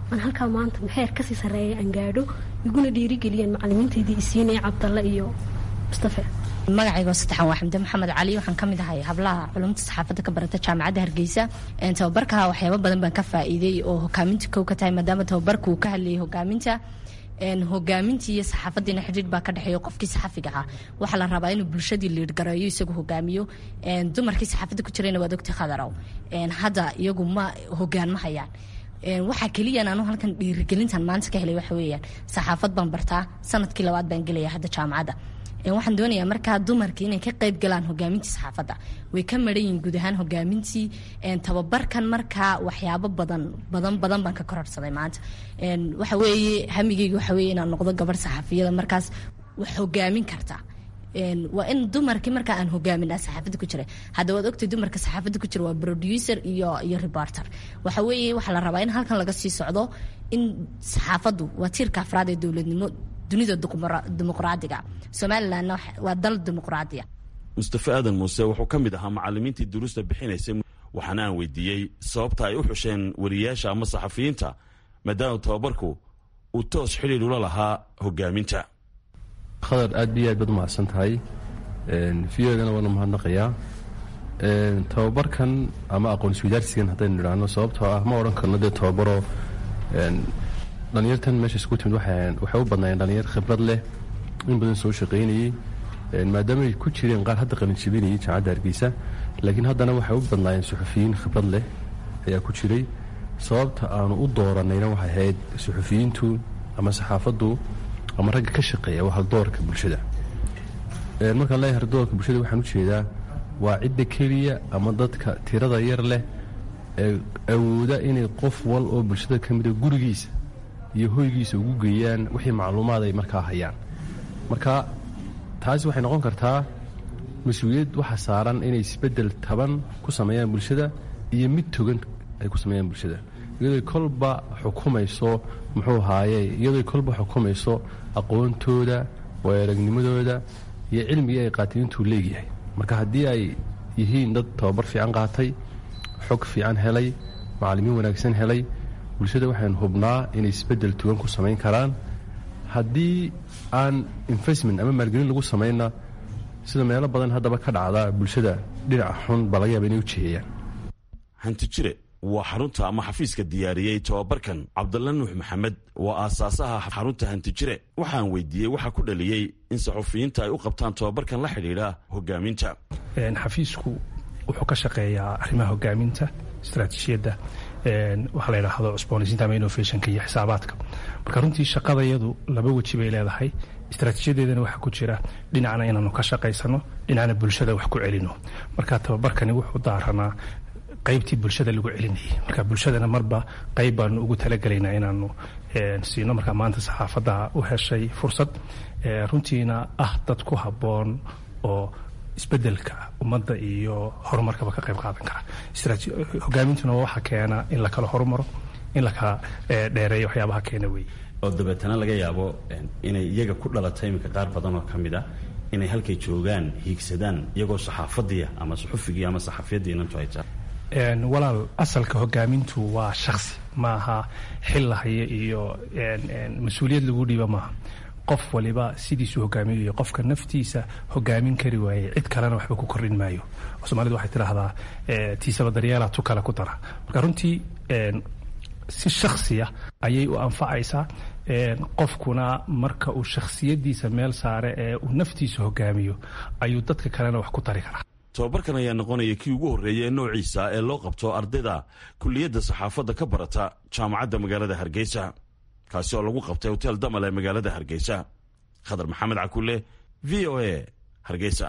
aan halkaa maanta maxeer kasii sarreeya aan gaadho iguna dhiirigeliyaan macalimiintaydii isiinaya cabdalle iyo mustafe magacaygo saddexan waa xamde maxamed cali waxaan ka mid ahay hablaha culumta saxaafadda ka barata jaamacadda hargeysa tababarka waxyaabo badan baan ka faa'iiday oo hogaaminta kow ka tahay maadaama tababarka uu ka hadlayay hogaaminta hogaamintii iyo saxaafadiina xidhiidh baa ka dhexeeya qofkii saxafiga ahaa waxaa la rabaa inuu bulshadii liidhgareeyo isagu hogaamiyo dumarkii saxaafadda ku jirayna waad ogtay khadarow hadda iyagu ma hogaan ma hayaan waxaa keliyan anu halkan dhiirigelintan maanta ka helay waxa weeyaan saxaafad baan bartaa sanadkii labaad baan gelaya hadda jaamacadda waxaan doonayaa markaa dumarkii inay ka qayb galaan hogaamintii saxaafadda way ka maran yihiin guud ahaan hogaamintii tababarkan markaa waxyaabo badan badan badan baan ka kororsaday maanta waxa weeye hamigeyga waxa weeye inaan noqdo gabarh saxaafiyada markaas wax hogaamin karta waa in dumarkii markaa aan hogaaminaa saxaafadda ku jira hadda waad ogtay dumarka saxaafadda ku jira waa producer iyo iyo reporter waxa weeye waxaa la rabaa in halkan laga sii socdo in saxaafaddu waa tiirka afraad ee dowladnimo dunida dimuqraadiga somalilandna waa dal dimuqraadiya mustafe aadan muuse wuxuu ka mid ahaa macalimiintii duruusta bixinaysay waxaana aan weydiiyey sababta ay u xusheen wariyaasha ama saxafiyiinta maadaama tababarku uu toos xidhiir ula lahaa hogaaminta khadar aad iyo aad baad umahadsan tahay v odana waanu mahadnaqayaa tababarkan ama aqoon-iswadaarsigan haddaynu idhaahno sababtoo ah ma odhan karno dee tababaro dhalinyartan meesha isku timid waxay u badnaayeen dhalinyar khibrad leh in badan soo shaqaynayey maadaama ay ku jireen qaar hadda qalinjibinayay jaamacadda hargeysa laakiin haddana waxay u badnaayeen suxufiyiin khibrad leh ayaa ku jiray sababta aanu u dooranayna waxay ahayd suxufiyiintu ama saxaafaddu ama ragga ka shaqeeya waa haldoorka bulshada markaan leeyahay haldoorka bulshada waxaan u jeedaa waa cidda keliya ama dadka tirada yar leh ee awooda inay qof wal oo bulshada ka mida gurigiisa iyo hoygiisa ugu geeyaan wixii macluumaad ay markaa hayaan marka taasi waxay noqon kartaa mas-uuliyad waxa saaran inay isbeddel taban ku sameeyaan bulshada iyo mid togan ay ku sameeyaan bulshada iyadooy kolba xukumayso muxuu haaye iyadooy kolba xukumayso aqoontooda waayaragnimadooda iyo cilmigii ay qaateen intuu leegyahay marka haddii ay yihiin dad tababar fiican qaatay xog fiican helay macallimiin wanaagsan helay bulshada waxaan hubnaa inay isbeddel tugan ku samayn karaan haddii aan investment ama maalgelin lagu samaynna sida meelo badan haddaba ka dhacda bulshada dhinaca xun baa laga yaaba inay u jiheeyaan hantijire waa xarunta ama xafiiska diyaariyey tababarkan cabdalla nuux maxamed waa aasaasaha xarunta hantijire waxaan weydiiyey waxaa ku dhaliyey in saxufiyiinta ay u qabtaan tababarkan la xidhiidha hogaaminta xafiisku wuxuu ka shaqeeyaa arrimaha hogaaminta istaraatiijiyadda waxaa la yidhaahdo cusboonaysiinta ama innovationka iyo xisaabaadka marka runtii shaqadayadu laba weji bay leedahay istaraatiijiyadeedana waxaa ku jira dhinacna inaanu ka shaqaysano dhinacna bulshada wax ku celino marka tababarkani wuxuu daaranaa qaybtii bulshada lagu celinayay marka bulshadana marba qayb baanu ugu talagelaynaa inaanu siino markaa maanta saxaafadda u heshay fursad runtiina ah dad ku habboon oo isbedelka ummadda iyo horumarkaba ka qayb qaadan kara hogaamintuna waa waxa keena in la kala horumaro in la kala dheereeyo waxyaabaha keena weeye oo dabeetana laga yaabo inay iyaga ku dhalatay iminka qaar badan oo ka mid ah inay halkay joogaan hiigsadaan iyagoo saxaafadiia ama suxufigii ama saxafiyaddii inantu ay tahay walaal asalka hogaamintu waa shaksi maaha xil lahaya iyo mas-uuliyad lagu dhiiba maaha qof waliba sidiisuu hogaamiyayo qofka naftiisa hogaamin kari waayey cid kalena waxba ku kordhin maayo soomaalida waxay tidhaahdaa tiisaba daryeela tu kale ku dara marka runtii si shaksiya ayay u anfacaysaa qofkuna marka uu shakhsiyadiisa meel saare ee uu naftiisa hogaamiyo ayuu dadka kalena wax ku tari karaa tobabarkan ayaa noqonaya kii ugu horreeya ee noociisa ee loo qabto ardayda kulliyadda saxaafadda ka barata jaamacadda magaalada hargeysa kaasi oo lagu qabtay hotel damal ee magaalada hargeysa khadar maxamed cakule v o a hargeysa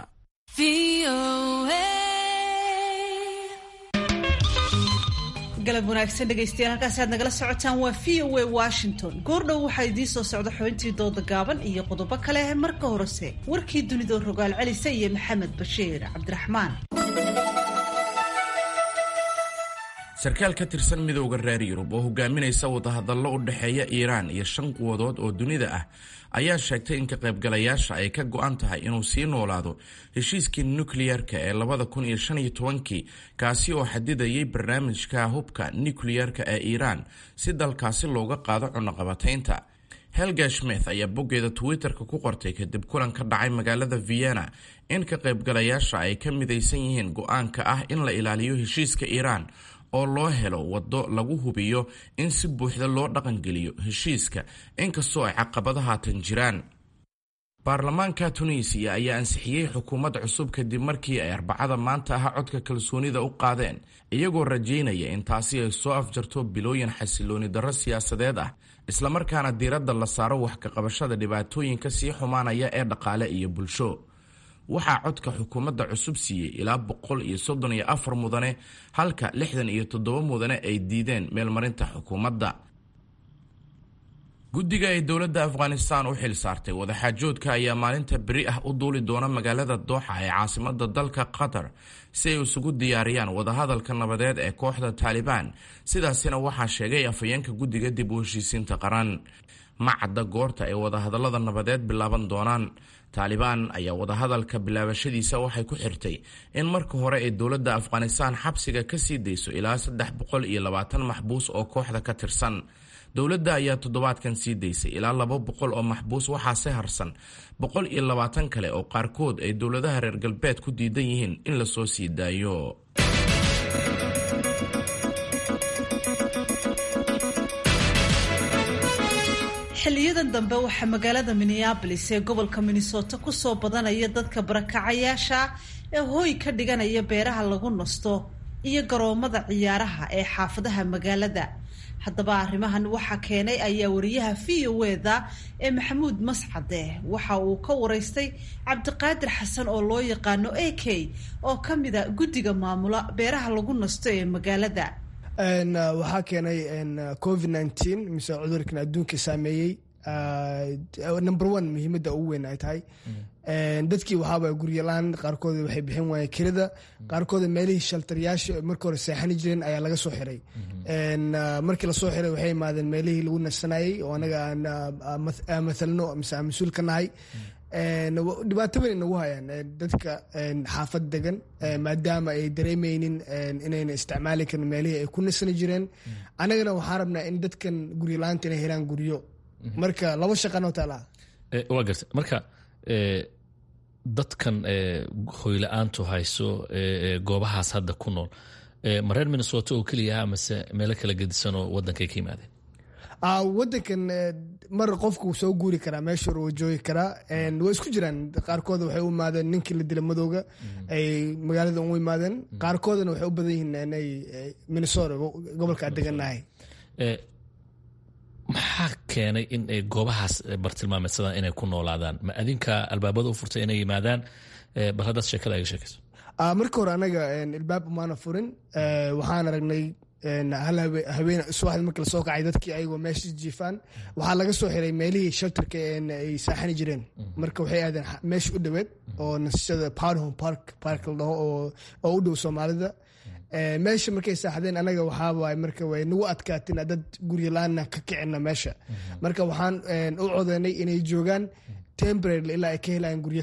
galab wanaagsan dhegaystayaal halkaasi aad nagala socotaan waa v o a washington goordhow waxaa idiin soo socda xubintii dooda gaaban iyo qodobo kale marka horese warkii dunida rogaal celisa iyo maxamed bashiir cabdiraxmaan sarkaal ka tirsan midowda reer yurub oo hogaaminaysa wadahadallo u dhexeeya iiraan iyo shan quwadood oo dunida ah ayaa sheegtay in ka qaybgalayaasha ay ka go-an tahay inuu sii noolaado heshiiskii nukliyarka ee labada kun iyo shan iyo tobankii kaasi oo xadidayay barnaamijka hubka nukliyarka ee iiraan si dalkaasi looga qaado cunaqabataynta helga smith ayaa boggeeda twitter-ka ku qortay kadib kulan ka dhacay magaalada vienna in ka qaybgalayaasha ay ka midaysan yihiin go-aanka ah in la ilaaliyo heshiiska iiraan oo loo helo waddo lagu hubiyo in si buuxda loo dhaqangeliyo heshiiska inkastoo ay caqabada haatan jiraan baarlamaanka tunisiya ayaa ansixiyey xukuumad cusub kadib markii ay arbacada maanta aha codka kalsoonida u qaadeen iyagoo rajaynaya in taasi ay soo afjarto bilooyin xasilooni darro siyaasadeed ah islamarkaana diiradda la saaro wax ka qabashada dhibaatooyinka sii xumaanaya ee dhaqaale iyo bulsho waxaa codka xukuumadda cusub siiyey ilaa boqol iyo soddon iyo afar mudane halka lixdan iyo toddoba mudane ay diideen meelmarinta xukuumadda guddiga ay dowladda afghanistan u xil saartay wadaxaajoodka ayaa maalinta beri ah u duuli doona magaalada dooxa ee caasimada dalka qatar si ay isugu diyaariyaan wadahadalka nabadeed ee kooxda taalibaan sidaasina waxaa sheegay afhayeenka guddiga dib u heshiisiinta qaran ma cadda goorta ay wadahadallada nabadeed bilaaban doonaan taalibaan ayaa wadahadalka bilaabashadiisa waxay ku xirtay in marka hore ay dowladda afghanistan xabsiga ka sii dayso ilaa saddex boqol iyo labaatan maxbuus oo kooxda ka tirsan dowladda ayaa toddobaadkan sii daysay ilaa laba boqol oo maxbuus waxaase harsan boqol iyo labaatan kale oo qaarkood ay dowladaha reer galbeed ku diidan yihiin in lasoo sii daayo xiliyadan dambe waxaa magaalada minneabolis ee gobolka minnesota kusoo badanaya dadka barakacayaasha ee hooy ka dhiganaya beeraha lagu nasto iyo garoomada ciyaaraha ee xaafadaha magaalada haddaba arrimahan waxaa keenay ayaa wariyaha v o eda ee maxamuud mascade waxa uu ka waraystay cabdiqaadir xasan oo loo yaqaano a k oo ka mida guddiga maamula beeraha lagu nasto ee magaalada waxaa keenay covid nineteen mise cudurkan adduunka saameeyey number one muhiimadda ugu weyn ay tahay dadkii waxaaba guryalaan qaarkood waxay bixin waayeen kirada qaarkooda meelihii shaltaryaasha markii hore seexani jireen ayaa laga soo xiray markii lasoo xiray waxay imaadeen meelihii lagu nasanayey oo anaga aan mathalno mise aan mas-uul ka nahay dhibaato weyn nagu hayaan dadka xaafad degan maadaama ay dareemeynin inayna isticmaali karin meelihii ay ku nasani jireen annagana waxaan rabnaa in dadkan guryalaanta inay helaan guryo marka laba shaqanoo taala waa garta marka dadkan hoyla-aantu hayso goobahaas hadda ku nool ma reer minnesota oo keliya amase meelo kala gedisanoo wadankay ka yimaadeen wadankan mar qofku soo guuri karaa meesha hore waa joogi karaa waa isku jiraan qaarkooda waxay u imaadeen ninkii la dila madowga ay magaalada u imaadeen qaarkoodana waxay u badan yihiin inay minnesota gobolka degannahay maxaa keenay in ay goobahaas bartilmaameedsadaan inay ku noolaadaan ma adinka albaabada u furtay inay yimaadaan bal haddaad sheekada aga sheekayso marka hore anaga ilbaab umaana furin waxaan aragnay hal haween subaxdi marka lasoo kacay dadkii ayagoo meesha jiifaan waxaa laga soo xiray meelihii shelterka ay saaxani jireen marka waxay aadeen meesha u dhoweed oo nasashada powderhome park park la dhaho oo u dhow soomaalida meesha markay saaxdeen anaga waxaawaaye marka way nagu adkaatina dad guryalaana ka kicina meesha marka waxaan u codeynay inay joogaan temporary ilaa ay ka helayaan guryo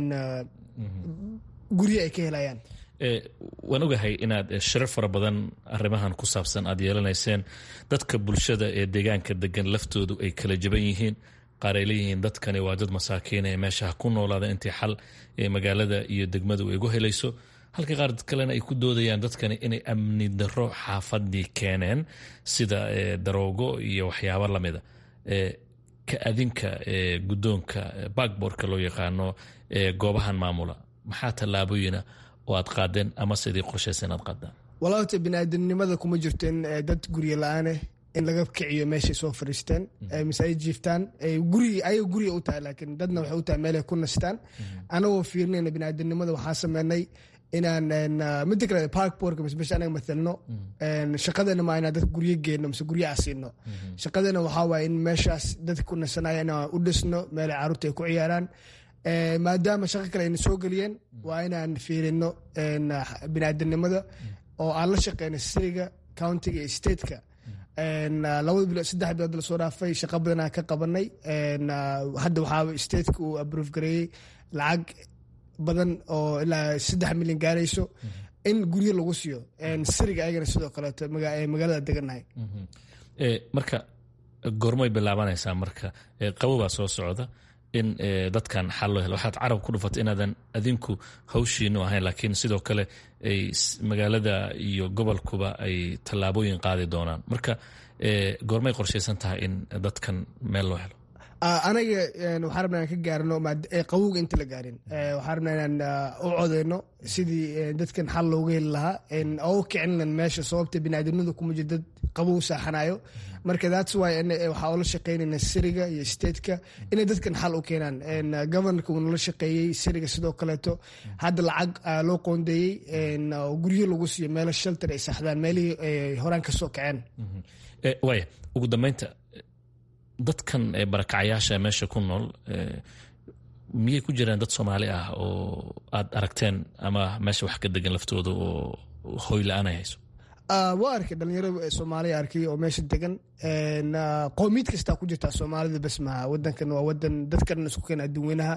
guryo ay ka helayaan waan ogahay inaad shirar fara badan arrimahan ku saabsan aad yeelanayseen dadka bulshada ee deegaanka degan laftoodu ay kala jaban yihiin qaar ay leeyihiin dadkani waa dad masaakiin ee meeshaha ku noolaada intii xal ee magaalada iyo degmadu ay gu helayso halka qaar kalena ay ku doodayaan dadkani inay amni daro xaafadii keeneen sida daroogo iyo waxyaabo lamida ka adinka guddoonka bakborka loo yaqaano goobahan maamula maxaa tallaabooyina oo aad qaadeen ama sidii qorshaysa inaad qaadaan walaata biniaadanimada kuma jirto in dad gurya la-aaneh in laga kiciyo meeshay soo fariisteen mise ay jiiftaan guri ayaga guriga u tahay laakiin dadna waxay u tahay meelay ku nastaan anagoo fiirinayna biniaadanimada waxaa sameynay inaan mida kale parkborka mise meesha anaga mathalno shaqadeena maa inaan dadka guryo geenno mise guryo asiino shaqadeena waxaa waaye in meeshaas dadka ku nasanaya inaan u dhisno meelay carruurta ay ku ciyaaraan maadaama shaqo kale ayna soo geliyeen waa inaan fiirino biniaadanimada oo aan la shaqeyno siriga countiga iyo stateka labada bilood saddex bilood lasoo dhaafay shaqo badanaa ka qabanay hadda waxaa stateka uu aprove gareeyey lacag badan oo ilaa saddex milyan gaarayso in guryo lagu siiyo siriga ayagana sidoo kaleeto magaalada degannahay marka goormay bilaabanaysaa marka qabobaa soo socda in dadkan xal loo helo waxaad carab ku dhufatay inaadan adinku hawshiinu ahayn laakiin sidoo kale ay magaalada iyo gobolkuba ay tallaabooyin qaadi doonaan marka goormay qorshaysan tahay in dadkan meel loo helo anaga waxaan rabnaa inaan ka gaarno qawowga inta la gaarin waxaan rabnaa inaan u codeyno sidii dadkan xal looga heli lahaa oo u kicinan meesha sababta biniaadamnimada kuma jiro dad qabow saaxanayo marka that's why waxaa ula shaqeynayna siriga iyo stateka inay dadkan xal u keenaan governorka uu nala shaqeeyey siriga sidoo kaleeto hadda lacag loo qoondeeyey guryo lagu siiyo meelo shelter ay saxdaan meelihii ay horaan ka soo kaceen waaya ugu dambeynta dadkan barakacayaasha meesha ku nool miyay ku jiraan dad soomaali ah oo aad aragteen ama meesha wax ka degan laftooda oo hoy la-aan ay hayso waa arkay dhalinyaro soomaaliya arkay oo meesha degan qowmiyad kastaa ku jirtaa soomaalida bas maha wadankan waa wadan dadkan isku keena adduunweynaha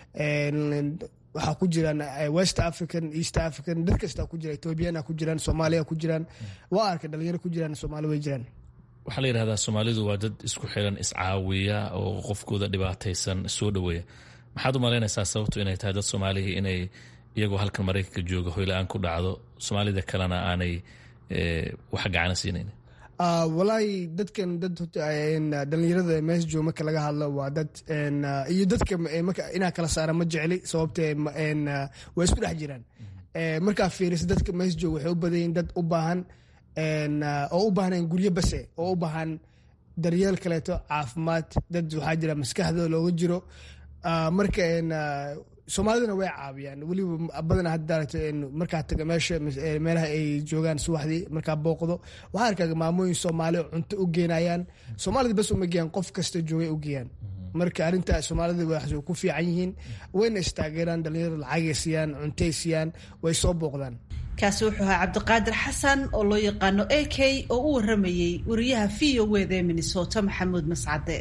waxaa ku jiraan west african east african dad kastaa ku jira ethoobiyaana ku jiraan soomaaliya ku jiraan waa arkay dhalinyaro ku jiraan soomaali way jiraan waxaa la yidhahdaa soomaalidu waa dad isku xiran iscaawiya oo qofkooda dhibaataysan soo dhoweeya maxaad u malaynaysaa sababtu inay tahay dad soomaalihii inay iyagoo halkan maraykanka jooga hoyla-aan ku dhacdo soomaalida kalena aanay wax gacana siinayn walaahi dadkan dad dhalinyarada mees joog marka laga hadlo waa dad iyo dadka inaa kala saara ma jecli sababtee waa isku dhex jiraan markaa fiirisa dadka mees joog waxay u badayin dad u baahan oo u baahnayn guryo base oo u baahan daryeel kaleeto caafimaad dad waxaa jira maskaxdooda looga jiro marka soomaalidana way caawiyaan weliba badana haddaaragto markaa taga meesha meelaha ay joogaan subaxdii markaa booqdo waxaa arkaa maamooyin soomaali cunto u geenayaan soomaalida bas uma geeyaan qof kasta joogay u geeyaan marka arrintaa soomaalida waxay ku fiican yihiin wayna istaageeraan dhalinyarada lacagay siiyaan cuntay siiyaan way soo booqdaan kaasi wuxuu ahaa cabdiqaadir xasan oo loo yaqaano a k oo u waramayey wariyaha v o wda ee minnesota maxamuud mascade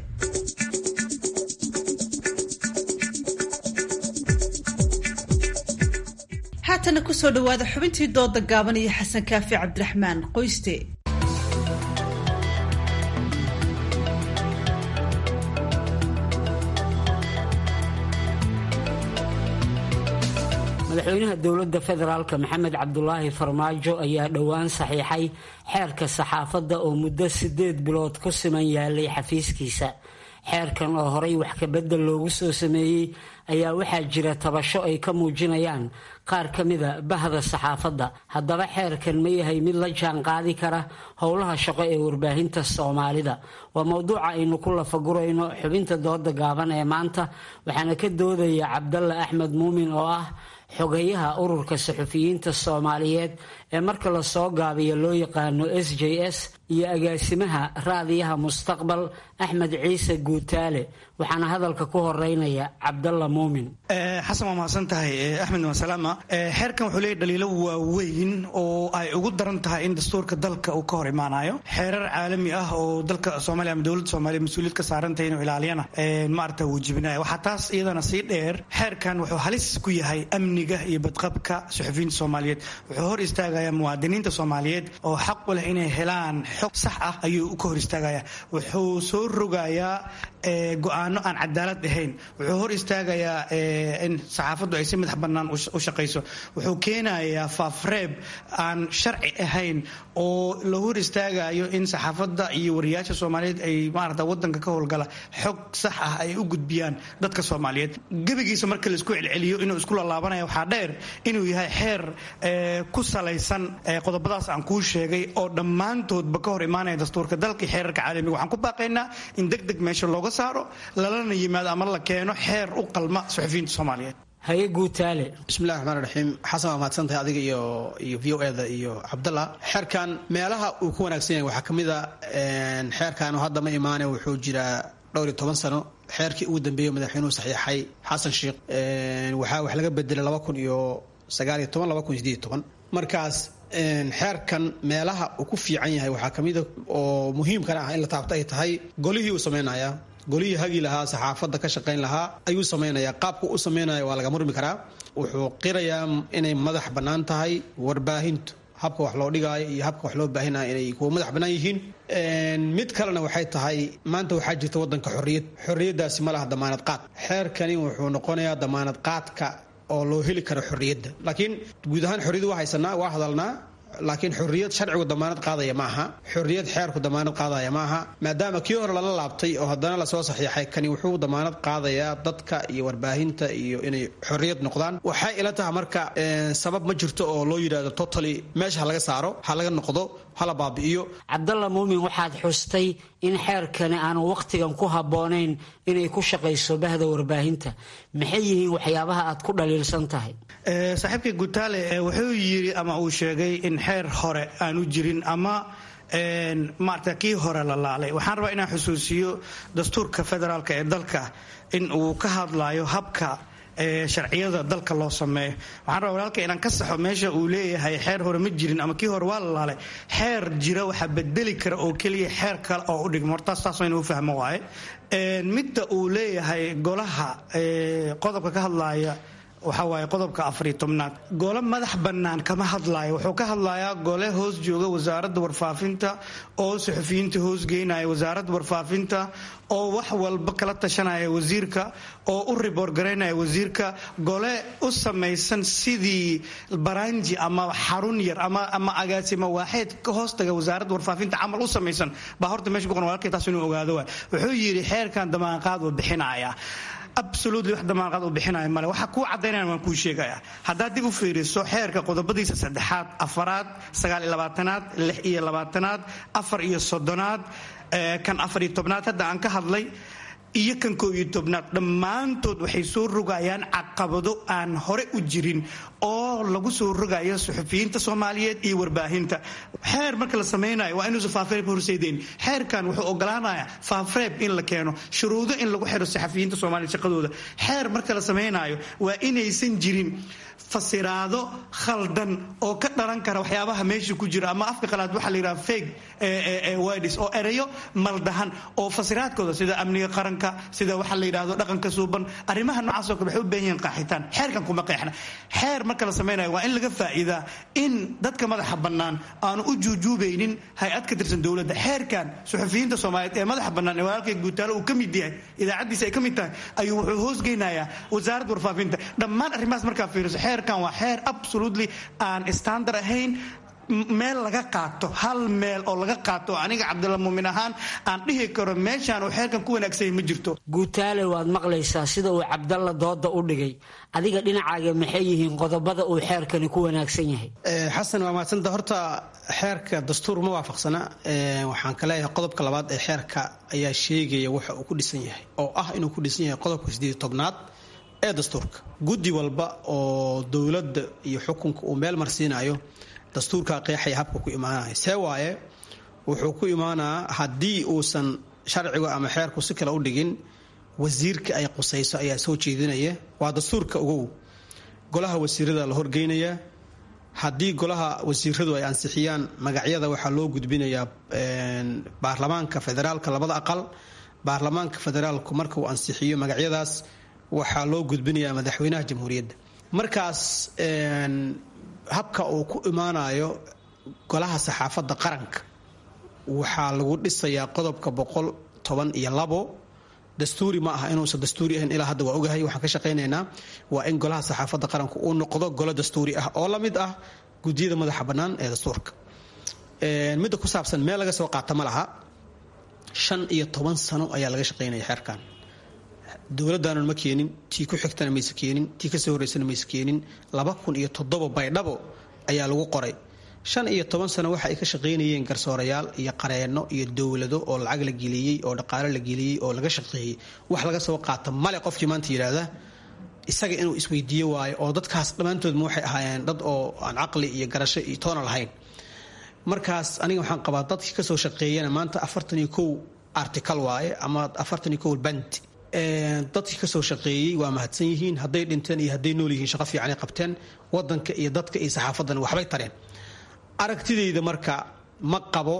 haatana kusoo dhawaada xubintii dooda gaaban iyo xasan kaafi cabdiraxmaan qoyste madaxweynaha dowladda federaalk maxamed cabdulaahi farmaajo ayaa dhowaan saxiixay xeerka saxaafadda oo muddo sideed bilood ku siman yaalay xafiiskiisa xeerkan oo horay wax kabedel loogu soo sameeyey ayaa waxaa jira tabasho ay ka muujinayaan qaar ka mida bahda saxaafadda haddaba xeerkan ma yahay mid la jaan qaadi kara howlaha shaqo ee warbaahinta soomaalida waa mowduuca aynu ku lafagurayno xubinta dooda gaaban ee maanta waxaana ka doodaya cabdalla axmed muumin oo ah xogeyaha ururka saxufiyiinta soomaaliyeed ee marka lasoo gaabiyo loo yaqaano s j s iyo agaasimaha raadiyaha mustaqbal axmed ciise guutaale waxaana hadalka ku horeynaya cabdalla muumin xasan waa mahadsan tahay axmed wasalaama xeerkan wuxuu leeyahy dhaliilo waaweyn oo ay ugu daran tahay in dastuurka dalka uu ka hor imaanayo xeerar caalami ah oo dalka soomaaliya ama dowladda soomaaliya mas-uuliyad ka saarantahay inuu ilaaliyana maarata wajibinaya waxaa taas iyadana sii dheer xeerkan wuxuu halis ku yahay amniga iyo badqabka suxufiyiinta soomaaliyeed wuxuu hor istaagayaa muwaadiniinta soomaaliyeed oo xaq u leh inay helaan xog sax ah ayuu ka hor istaagaya wuxuu soo rogayaa go-aano aan cadaalad ahayn wuxuu hor istaagayaa in saxaafaddu ay si madax bannaan u shaqayso wuxuu keenayaa faafreeb aan sharci ahayn oo la hor istaagayo in saxaafadda iyo wariyaasha soomaaliyeed ay maarata wadanka ka howlgala xog sax ah ay u gudbiyaan dadka soomaaliyeed gebigiisa marka laisku celceliyo inuu isku lalaabanayo waxaa dheer inuu yahay xeer ku salaysan qodobadaas aan kuu sheegay oo dhammaantoodba ka hor imaanaya dastuurka dalka iyo xeerarka caalamiga waxaan ku baaqaynaa in deg deg meesha looga saaro lalana yimaado ama la keeno xeer u qalma suxufiyiinta soomaaliyeed haye guutaale bismillahi raxmaan raxiim xasan waa mahadsantahay adiga iyo iyo v o eda iyo cabdalla xeerkan meelaha uu ku wanaagsan yahay waxaa ka mid a xeerkan hadda ma imaane wuxuu jiraa dhowr iyo toban sano xeerkii ugu dambeeyey madaxweynuhu saxiixay xasan sheikh waxaa wax laga bedelay laba kun iyo sagaaliyo toban laba kun sideed toban markaas xeerkan meelaha uu ku fiican yahay waxaa kamida oo muhiimkana ah in la taabto ay tahay golihii uu sameynaya golihii hagi lahaa saxaafadda ka shaqayn lahaa ayuu samaynayaa qaabku u samaynaya waa laga murmi karaa wuxuu qirayaa inay madax bannaan tahay warbaahintu habka wax loo dhigaayo iyo habka wax loo baahinaya inay kuwa madax bannaan yihiin mid kalena waxay tahay maanta waxaa jirta wadanka xorriyad xorriyaddaasi ma laha damaanad qaad xeerkani wuxuu noqonayaa damaanad qaadka oo loo heli karo xorriyadda laakiin guud ahaan xorriyad waa haysanaa waa hadalnaa laakiin xorriyad sharcigu damaanad qaadaya ma aha xorriyad xeerku damaanad qaadaya ma aha maadaama kii hore lala laabtay oo haddana lasoo saxiixay kani wuxuu damaanad qaadayaa dadka iyo warbaahinta iyo inay xorriyad noqdaan waxay ila tahay marka sabab ma jirto oo loo yidhahdo totally meesha ha laga saaro ha laga noqdo hala baabi'iyo cabdalla muumin waxaad xustay in xeerkani aanu wakhtigan ku habboonayn inay ku shaqayso bahda warbaahinta maxay yihiin waxyaabaha aad ku dhaliilsan tahay saaxiibkay gutaale wuxuu yiri ama uu sheegay in xeer hore aanu jirin ama maarata kii hore la laalay waxaan rabaa inaan xusuusiyo dastuurka federaalk ee dalka in uu ka hadlayo habka sharciyada dalka loo sameeyo waxaan rabaa walaalka inaan ka saxo meesha uu leeyahay xeer hore ma jirin ama kii hore waa la laalay xeer jira waxaa bedeli kara oo keliya xeer kale oo u dhigmo hortaas taas inuu fahmo waaye midda uu leeyahay golaha qodobka ka hadlaaya waxaa waaye qodobka afariyo tobnaad gole madax bannaan kama hadlaayo wuxuu ka hadlayaa gole hoos jooga wasaaradda warfaafinta oo suxufiyiinta hoos geynaya wasaaradda warfaafinta oo wax walba kala tashanaya wasiirka oo u riboorgaraynaya wasiirka gole u samaysan sidii baranji ama xarun yar ama agaasima waaxeed ka hoostaga wasaaradda warfaafinta camal u samaysan baa horta meesha ku qoran walaalkay taas inuu ogaado waay wuxuu yidhi xeerkan damaanqaad uu bixinaya absolutely wax damaanqaad uu bixinaya male waxa kuu caddaynaya waan kuu sheegaya haddaad dib u fiiriso xeerka qodobadiisa saddexaad afaraad sagaal iyo labaatanaad lix iyo labaatanaad afar iyo soddonaad kan afar iyo tobnaad hadda aan ka hadlay iyo kan koob iyo tobnaad dhammaantood waxay soo rogayaan caqabado aan hore u jirin oo lagu soo rogayo suxufiyiinta soomaaliyeed iyo warbaahinta xeer marka la samaynayo waa inuusan faafreeb horseydeen xeerkan wuxuu ogolaanaya faafreeb in la keeno shuruudo in lagu xiro saxafiyiinta soomaaliya shaqadooda xeer marka la samaynayo waa inaysan jirin fasiraado khaldan oo ka dhalan kara waxyaabaha meesha ku jira ama afka qalaad waxaa la yidhaha fake words oo ereyo maldahan oo fasiraadkooda sida amniga qaranka sida waxa la yidhahdo dhaqanka suuban arrimaha noocaasoo kale waxay u baahan yihiin qaaxitaan xeerkan kuma qeexna xeer marka la samaynayo waa in laga faa'iidaa in dadka madaxa bannaan aanu u juujuubaynin hay-ad ka tirsan dowladda xeerkan suxufiyiinta soomaaliyeed ee madaxa bannaan ee walaalkay guutaalo uu ka mid yahay idaacaddiisa ay ka mid tahay ayuu wuxuu hoosgeynayaa wasaaradda warfaafinta dhammaan arrimahaas markaa fiiriso xeerkan waa xeer absolutely aan standard ahayn meel laga qaato hal meel oo laga qaato aniga cabdilla muumin ahaan aan dhihi karo meeshaan uu xeerkan ku wanaagsanya ma jirto guutaale waad maqlaysaa sida uu cabdalla dooda u dhigay adiga dhinacaaga maxay yihiin qodobada uu xeerkani ku wanaagsan yahay xasan waa mahadsanta horta xeerka dastuur ma waafaqsana waxaan ka leeyahay qodobka labaad ee xeerka ayaa sheegaya waxa uu ku dhisan yahay oo ah inuu ku dhisan yahay qodobka sideed tobnaad ee dastuurka guddi walba oo dowladda iyo xukunka uu meel marsiinayo dastuurkaa qeexaya habka ku imaanaya see waaye wuxuu ku imaanaa haddii uusan sharcigu ama xeerku si kale u dhigin wasiirka ay qusayso ayaa soo jeedinaya waa dastuurka ogow golaha wasiirada la horgeynaya haddii golaha wasiiradu ay ansixiyaan magacyada waxaa loo gudbinayaa baarlamaanka federaalka labada aqal baarlamaanka federaalku marka uu ansixiyo magacyadaas waxaa loo gudbinayaa madaxweynaha jamhuuriyadda markaas habka uu ku imaanayo golaha saxaafadda qaranka waxaa lagu dhisayaa qodobka boqol toban iyo labo dastuuri ma aha inuusan dastuuri ahayn ilaa hadda waa ogahay waxaan ka shaqaynaynaa waa in golaha saxaafadda qaranka uu noqdo golo dastuuri ah oo la mid ah gudiyada madaxa bannaan ee dastuurka midda ku saabsan meel laga soo qaata ma laha shan iyo toban sano ayaa laga shaqaynaya xeerkan dowladaanan ma keenin tii ku xigtana mayse keenin tii kasoo horeysana mayse keenin laba kun iyo toddoba baydhabo ayaa lagu qoray shan iyo toban sano waxa ay ka shaqaynayeen garsoorayaal iyo qareenno iyo dowlado oo lacag la geliyey oo dhaqaalo la geliyey oo laga shaqeeyey wax laga soo qaata male qofkii maanta yidhaahda isaga inuu isweydiiyo waayo oo dadkaas dhammaantoodma waxay ahaayeen dad oo aan caqli iyo garasho iyo toona lahayn markaas aniga waxaan qabaa dadkii kasoo shaqeeyana maanta afartan iyo kow artical waaye ama afartan iyo kow band dadkii kasoo shaqeeyey waa mahadsan yihiin hadday dhinteen iyo hadday nool yihiin shaqo fiicanay qabteen wadanka iyo dadka iyo saxaafadan waxbay tareen aragtidayda marka ma qabo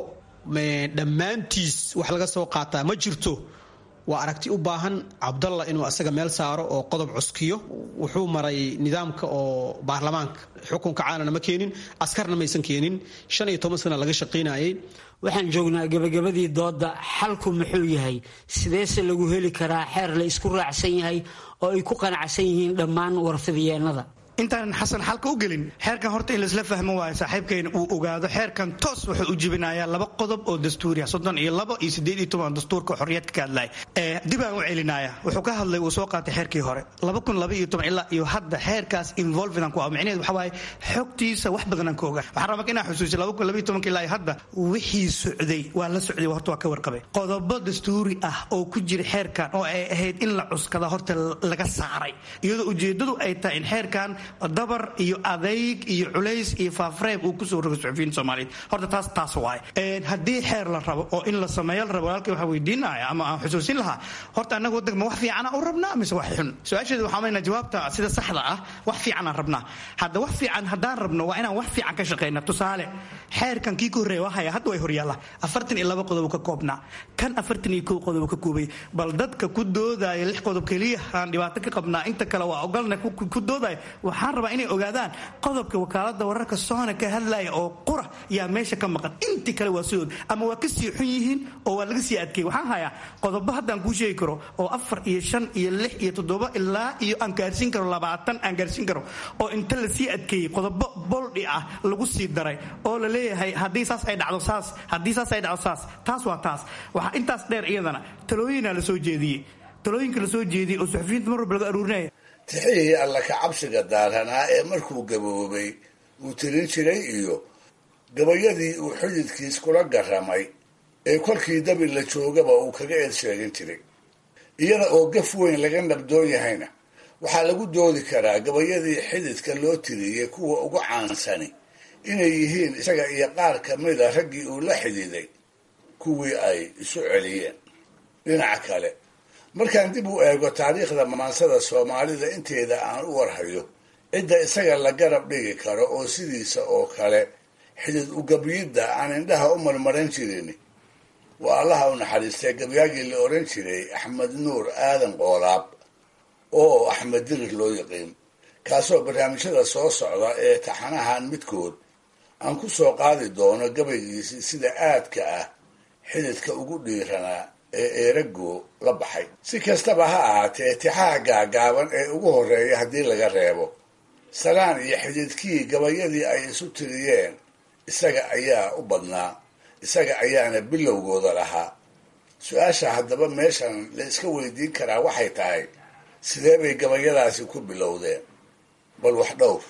dhammaantiis wax laga soo qaataa ma jirto waa aragti u baahan cabdalla inuu asaga meel saaro oo qodob cuskiyo wuxuu maray nidaamka oo baarlamaanka xukunka caalana ma keenin askarna maysan keenin shan iyo toban sana laga shaqaynayay waxaan joognaa gabagabadii dooda xalku muxuu yahay sideese lagu heli karaa xeer la isku raacsan yahay oo ay ku qanacsan yihiin dhammaan warfidyeennada intaanan xasan xalka u gelin xeerkan horta in laisla fahmo waayo saaxiibkayna uu ogaado xeerkan toos wuxuu u jibinayaa laba qodob oo dastuuriya soddon iyo labo iyo siddeed iyo toban dastuurka xorriyadka ka hadlaya dib aan u celinaya wuxuu ka hadlay uu soo qaatay xeerkii hore laba kun laba iyo toban ilaa iyo hadda xeerkaas involved aan ku ah micnaheed waxa waaye xogtiisa wax badan aan ka ogaa waxaan rabaa inaan xusuusiyo laba kun laba iyo tobanka ilaa iyo hadda wixii socday waa la socday horta waa ka warqabay qodobo dastuuri ah oo ku jira xeerkan oo ay ahayd in la cuskada horta laga saaray iyadoo ujeedadu ay tahay in xeerkan dabar iyo adayg iyo culays iyo faafreeb uu kusoo rogo suxufiyiinta soomaaliyeed horta taas taas waaye haddii xeer la rabo oo in la sameeyo la rabo walaalkay waxaa weydiinaya ama aan xusuusin lahaa horta annaga waddanka ma wax fiicana u rabnaa mise wax xun su-aasheeda waxaa maynaa jawaabta sida saxda ah wax fiicanaan rabnaa hadda wax fiican haddaan rabno waa inaan wax fiican ka shaqeyna tusaale xeerkan kii ka horreeya waa haya hadda way horyaalla afartan iyo laba qodob ka koobnaa kan afartan iyo kow qodob ka koobay bal dadka ku doodaya lix qodob keliya aan dhibaato ka qabnaa inta kale waa ogolna ku doodaya waxaan rabaa inay ogaadaan qodobka wakaalada wararka soona ka hadlaya oo qura yaa meesha ka maqan intii kale waa sidood ama waa kasii xun yihiin oo waa laga sii adkeeyey waxaan hayaa qodobo haddaan kuu sheegi karo oo afar iyo shan iyo lix iyo toddoba ilaa iyo aan gaarsiin karo labaatan aan gaarsiin karo oo inta lasii adkeeyey qodobo boldhi ah lagu sii daray oo la leeyahay haddii saas ay dhacdo saas haddii saas ay dhacdo saas taas waa taas waxaa intaas dheer iyadana talooyinaa la soo jeediyey talooyinka la soo jeediyey oo suxufiyiinta mar walba laga aruurinaya tixihii alla ka cabsiga daaranaa ee markuu gaboobay uu tirin jiray iyo gabayadii uu xididkiis kula garamay ee kolkii dabi la joogaba uu kaga eed sheegin jiray iyada oo gaf weyn laga nabdoon yahayna waxaa lagu doodi karaa gabayadii xididka loo tiriyey kuwa ugu caansani inay yihiin isaga iyo qaar ka mida raggii uu la xididay kuwii ay isu celiyeen dhinaca kale markaan dib u eego taariikhda maansada soomaalida inteeda aan u warhayo cidda isaga la garab dhigi karo oo sidiisa oo kale xidid ugabyidda aan indhaha u marmaran jirin waa allaha u naxariistay gabyaagii la odhan jiray axmed nuur aadan qoolaab oo axmed dirir loo yiqiin kaasoo barnaamijyada soo socda ee taxanahan midkood aan ku soo qaadi doono gabaygiisii sida aadka ah xididka ugu dhiiranaa ee eerago la baxay si kastaba ha ahaatee tixaha gaagaaban ee ugu horreeya haddii laga reebo salaan iyo xididkii gabayadii ay isu tiriyeen isaga ayaa u badnaa isaga ayaana bilowgooda lahaa su-aasha haddaba meeshan la iska weydiin karaa waxay tahay sidee bay gabayadaasi ku bilowdeen bal wax dhowr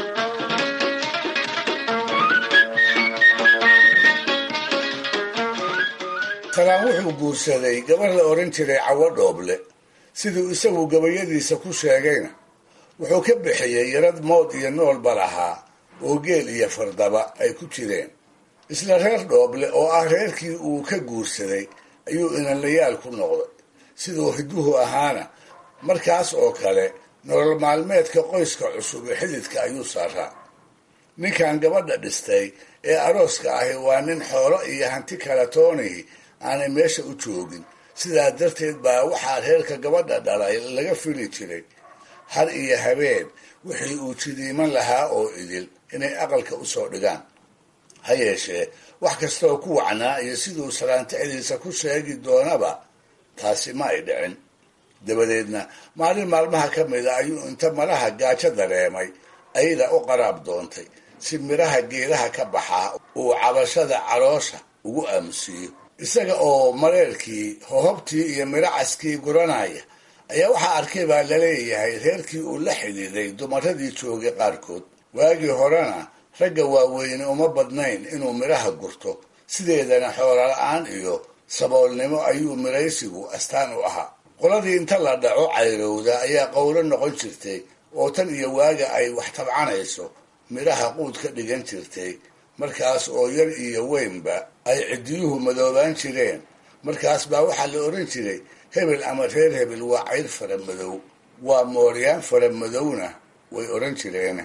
talaan wuxuu guursaday gabar la odhan jiray cawo dhooble siduu isagu gabayadiisa ku sheegayna wuxuu ka bixiyey yarad mood iyo noolba lahaa oo geel iyo fardaba ay ku jireen isla reer dhooble oo ah reerkii uu ka guursaday ayuu inanlayaal ku noqday siduu hiduhu ahaana markaas oo kale nolol maalmeedka qoyska cusub ee xididka ayuu saaraa ninkan gabadha dhistay ee arooska ahi waa nin xoolo iyo hanti kala toonihi aanay meesha u joogin sidaa darteed baa waxaa reerka gabadha dhalay laga fili jiray har iyo habeen wixii uu jidiiman lahaa oo idil inay aqalka usoo dhigaan ha yeeshee wax kastooo ku wacnaa iyo siduu salaantixdiisa ku sheegi doonaba taasi ma ay dhicin dabadeedna maalin maalmaha ka mida ayuu inta malaha gaajo dareemay ayada u qaraab doontay si midhaha geedaha ka baxaa uu cabashada caloosha ugu aamusiiyo isaga oo mareerkii hohobtii iyo midhacaskii guranaya ayaa waxaa arkay baa laleeyahay reerkii uu la xidhiiday dumaradii joogay qaarkood waagii horena ragga waaweyne uma badnayn inuu midhaha gurto sideedana xoola-la-aan iyo saboolnimo ayuu midhaysigu astaan u ahaa qoladii inta la dhaco cayrowda ayaa qowlo noqon jirtay oo tan iyo waaga ay wax tabcanayso midhaha quud ka dhigan jirtay markaas oo yar iyo weynba ay ciddiyuhu madoobaan jireen markaas baa waxaa la odhan jiray hebel ama reer hebel waa cayr fara madow waa mooryaan fara madowna way odhan jireen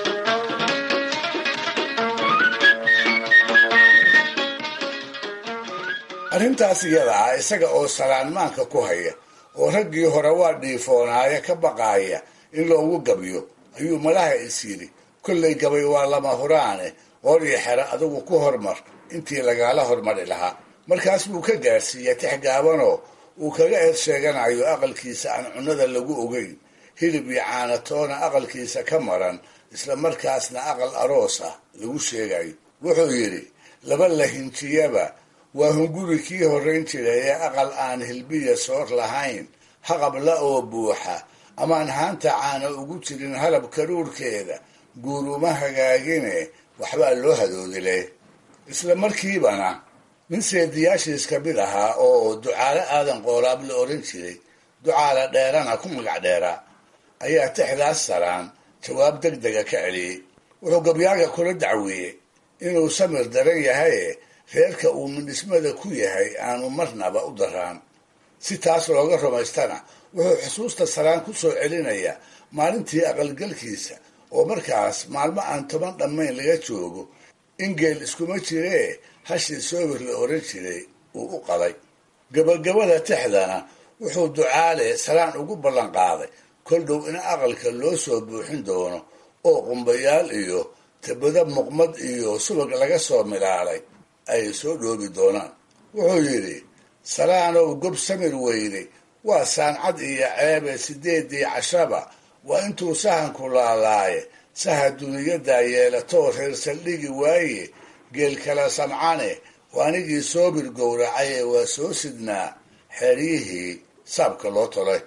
arrintaas iyada ah isaga oo salaanmaanka ku haya oo raggii hore waa dhiifoonaaya ka baqaaya in loogu gabyo ayuu malaha is yidhi kollay gabay waa lama huraane qooryo xero adigu ku hormar intii lagaala hormari lahaa markaas buu ka gaadhsiiya tix gaabanoo uu kaga eed sheeganayo aqalkiisa aan cunnada lagu ogeyn hilib iyo caanatoona aqalkiisa ka maran isla markaasna aqal aroos ah lagu sheegayo wuxuu yidhi laba lahinjiyaba waa hunguri kii horrayn jiray ee aqal aan hilbiya soor lahayn haqabla oo buuxa amaan haanta caana ugu jirin halab karuurkeeda guuruma hagaagine waxbaa loo hadoodile isla markiibana nin seediyaashiis ka mid ahaa oo ducaale aadan qoolaab la odhan jiray ducaale dheerana ku magac dheeraa ayaa tixdaas saraan jawaab deg dega ka celiyey wuxuu gabyaaga kula dacweeyey inuu samir daran yahaye reerka uu midhismada ku yahay aanu marnaba u daraan si taas looga rumaystana wuxuu xusuusta saraan ku soo celinaya maalintii aqalgalkiisa oo markaas maalmo aan toban dhammayn laga joogo in geel iskuma jiree hashii soobir la odhan jiray uu u qaday gabagabada tixdana wuxuu ducaale saraan ugu ballan qaaday kol dhow in aqalka loo soo buuxin doono oo qumbayaal iyo tabado muqmad iyo subag laga soo milaalay ay soo dhoobi doonaan wuxuu yidhi salaanow gob samir weyne waa saancad iyo ceebe sideedii cashaba waa intuu sahanku laalaaye saha duniyadaa yeelatoo reer saldhigi waaye geel kala samcane waa anigii soobir gowracaye waa soo sidnaa xeeryihii saabka loo tolay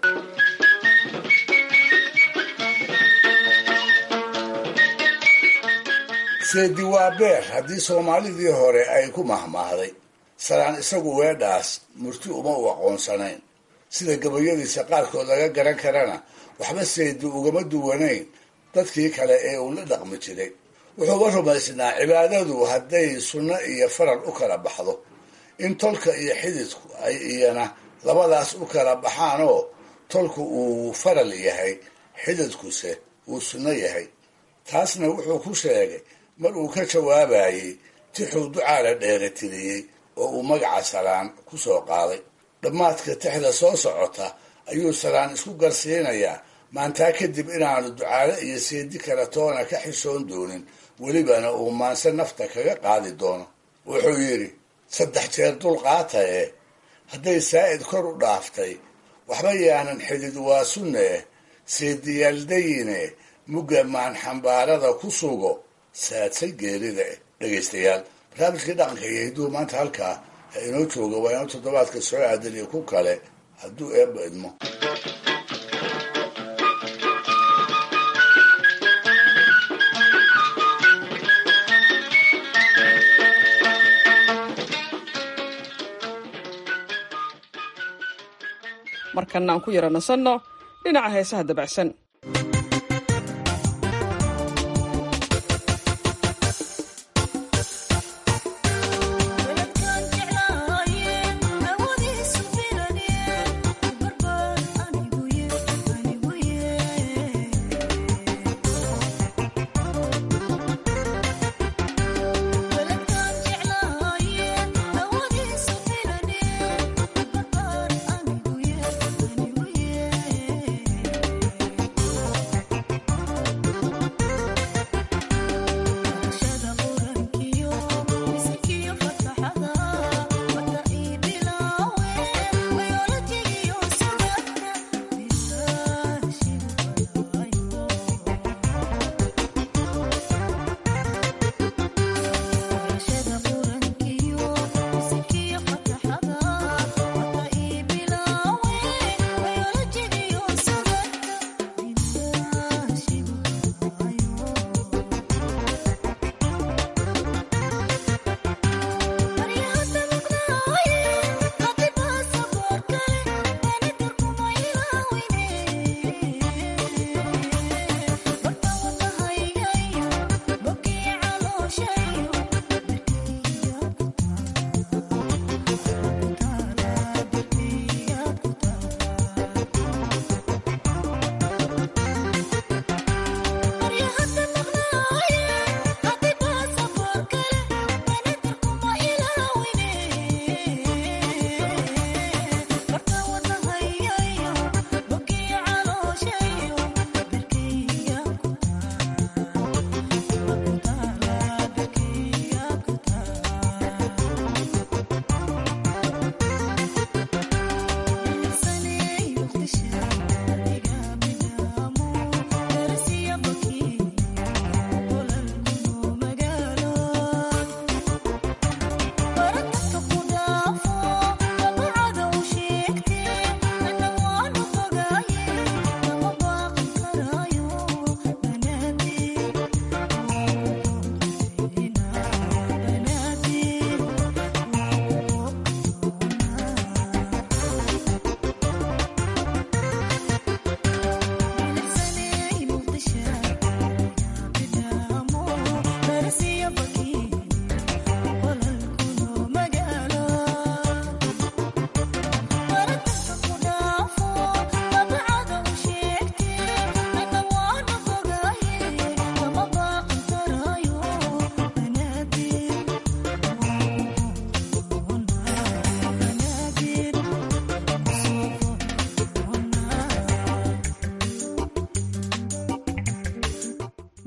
seedi waa beer haddii soomaalidii hore ay ku mahmaahday salaan isagu weedhaas murti uma u aqoonsanayn sida gabayadiisa qaarkood laga garan karana waxba seedi ugama duwanayn dadkii kale ee uu la dhaqmi jiray wuxuuba rumaysnaa cibaadadu hadday sunno iyo faral u kala baxdo in tolka iyo xididku ay iyana labadaas u kala baxaanoo tolku uu faral yahay xididkuse uu sunno yahay taasna wuxuu ku sheegay mar uu ka jawaabayey tixuu ducaala dheeratiriyey oo uu magaca salaan ku soo qaaday dhammaadka tixda soo socota ayuu salaan isku garsiinayaa maantaa kadib inaanu ducaale iyo seedi kale toona ka xishoon doonin welibana uu maanse nafta kaga qaadi doono wuxuu yidhi saddex jeer dulqaataye hadday saa'id kor u dhaaftay waxba yaanan xidid waa sunne seediyaaldayine mugga maan xambaarada ku sugo saadsay geerida eh dhegaystayaal barnaamijkii dhaqanka iyo hidduu maanta halkaa ha inoo jooga waa inoo toddobaadka soo aadan iyo ku kale hadduu eebba idmo markana aan ku yara nasanno dhinaca heesaha dabacsan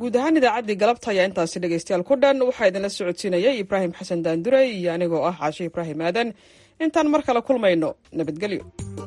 guud ahaan idaacaddii galabta ayaa intaasi dhegaystayaal ku dhan waxaa idinla socodsiinayay ibraahim xasan daandurey iyo anigoo ah caashe ibraahim aadan intaan mar kale kulmayno nabadgelyo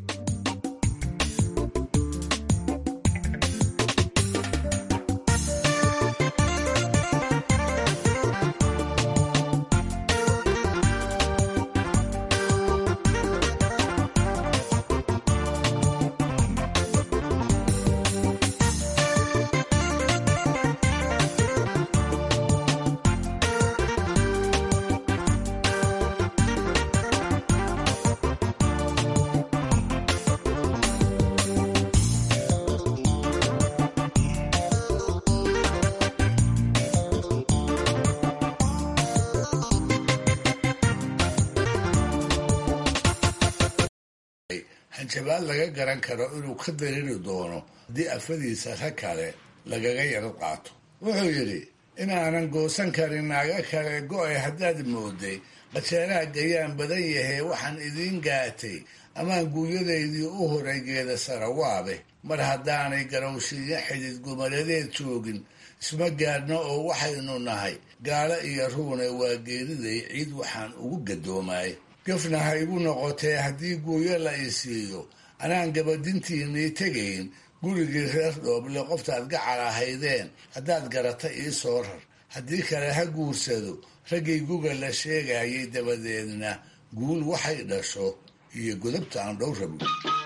hanjabaad laga garan karo inuu ka dariri doono haddii afadiisa rag kale lagaga yaro qaato wuxuu yidhi inaanan goosan karin naaga kale go-ay haddaad mooday qajeeraha gayaan badan yahee waxaan idiin gaatay amaan guuryadaydii u horay geeda sarawaabe mar haddaanay garowshiiyo xidid gumaladeed joogin isma gaadhno oo waxaynu nahay gaalo iyo ruune waa geeriday ciid waxaan ugu gadoomaay gafna ha igu noqotee haddii guuyo la i siiyo anaan gabadintiinnii tegayn gurigii reer dhooble qoftaad gacal ahaydeen haddaad garata ii soo rar haddii kale ha guursado raggay guga la sheegayay dabadeedna guul waxay dhasho iyo godobta aan dhow rabin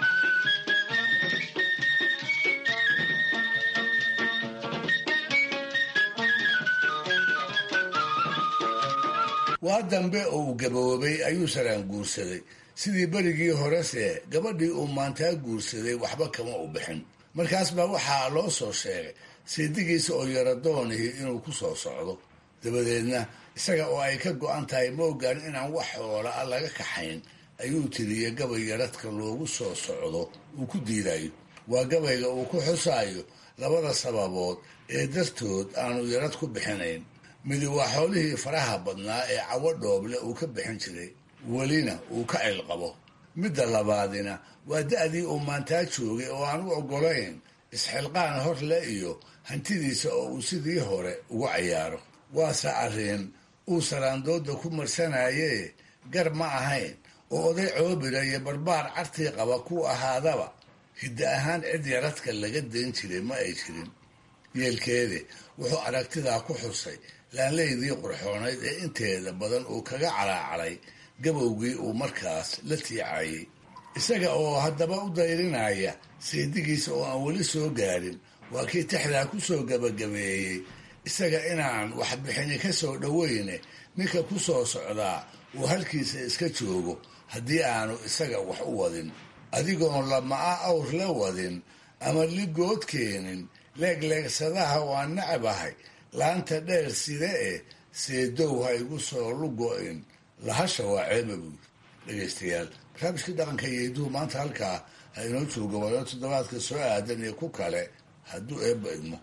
waa dambe oo uu gaboobay ayuu saraan guursaday sidii berigii horese gabadhii uu maantaa guursaday waxba kama u bixin markaas baa waxaa loo soo sheegay seedigiisa oo yaradoonihii inuu ku soo socdo dabadeedna isaga oo ay ka go-an tahay moogaan inaan wax xoola a laga kaxayn ayuu tiriye gabay yaradhka loogu soo socdo uu ku diidayo waa gabayga uu ku xusaayo labada sababood ee dartood aanu yarad ku bixinayn midi waa xoolihii faraha badnaa ee cawo dhooble uu ka bixin jiray welina uu ka cilqabo midda labaadina waa da-dii uu maantaa joogay oo aan u oggolayn isxilqaan horle iyo hantidiisa oo uu sidii hore ugu cayaaro waase arrin uu saraandooda ku marsanayee gar ma ahayn oo oday coobira iyo barbaar cartii qaba ku ahaadaba hidda ahaan cid yaradka laga dayn jiray ma ay jirin yeelkeede wuxuu aragtidaa ku xusay laanleydii qurxoonayd ee inteeda badan uu kaga calaacalay gabowgii uu markaas la tiicayay isaga oo haddaba u dayrinaya seedigiisa oo aan weli soo gaarin waa kii tixdaa ku soo gabagabeeyey isaga inaan waxbixini ka soo dhoweyne ninka ku soo socdaa uu halkiisa iska joogo haddii aanu isaga wax u wadin adigoon lama-a awr la wadin ama ligood keenin leegleegsadaha waan nacabahay laanta dheer side eh seedow ha igu soo lugo-in lahasha waa ceeba buuri dhegaystayaal barnaamijkii dhaqanka iyo hiduhu maanta halkaa ha inoo joogo wayo toddobaadka soo aadan iyo ku kale hadduu eebba idmo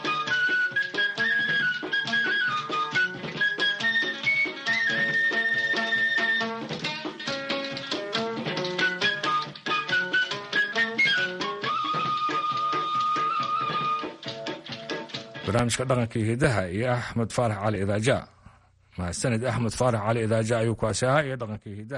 barnaamijka dhaqanka iyo hidaha iyo axmed faarax cali idaaja mahadsanid axmed faarax cali idaaja ayuu kaasi ahaa iyo dhaqanka iyo hidaha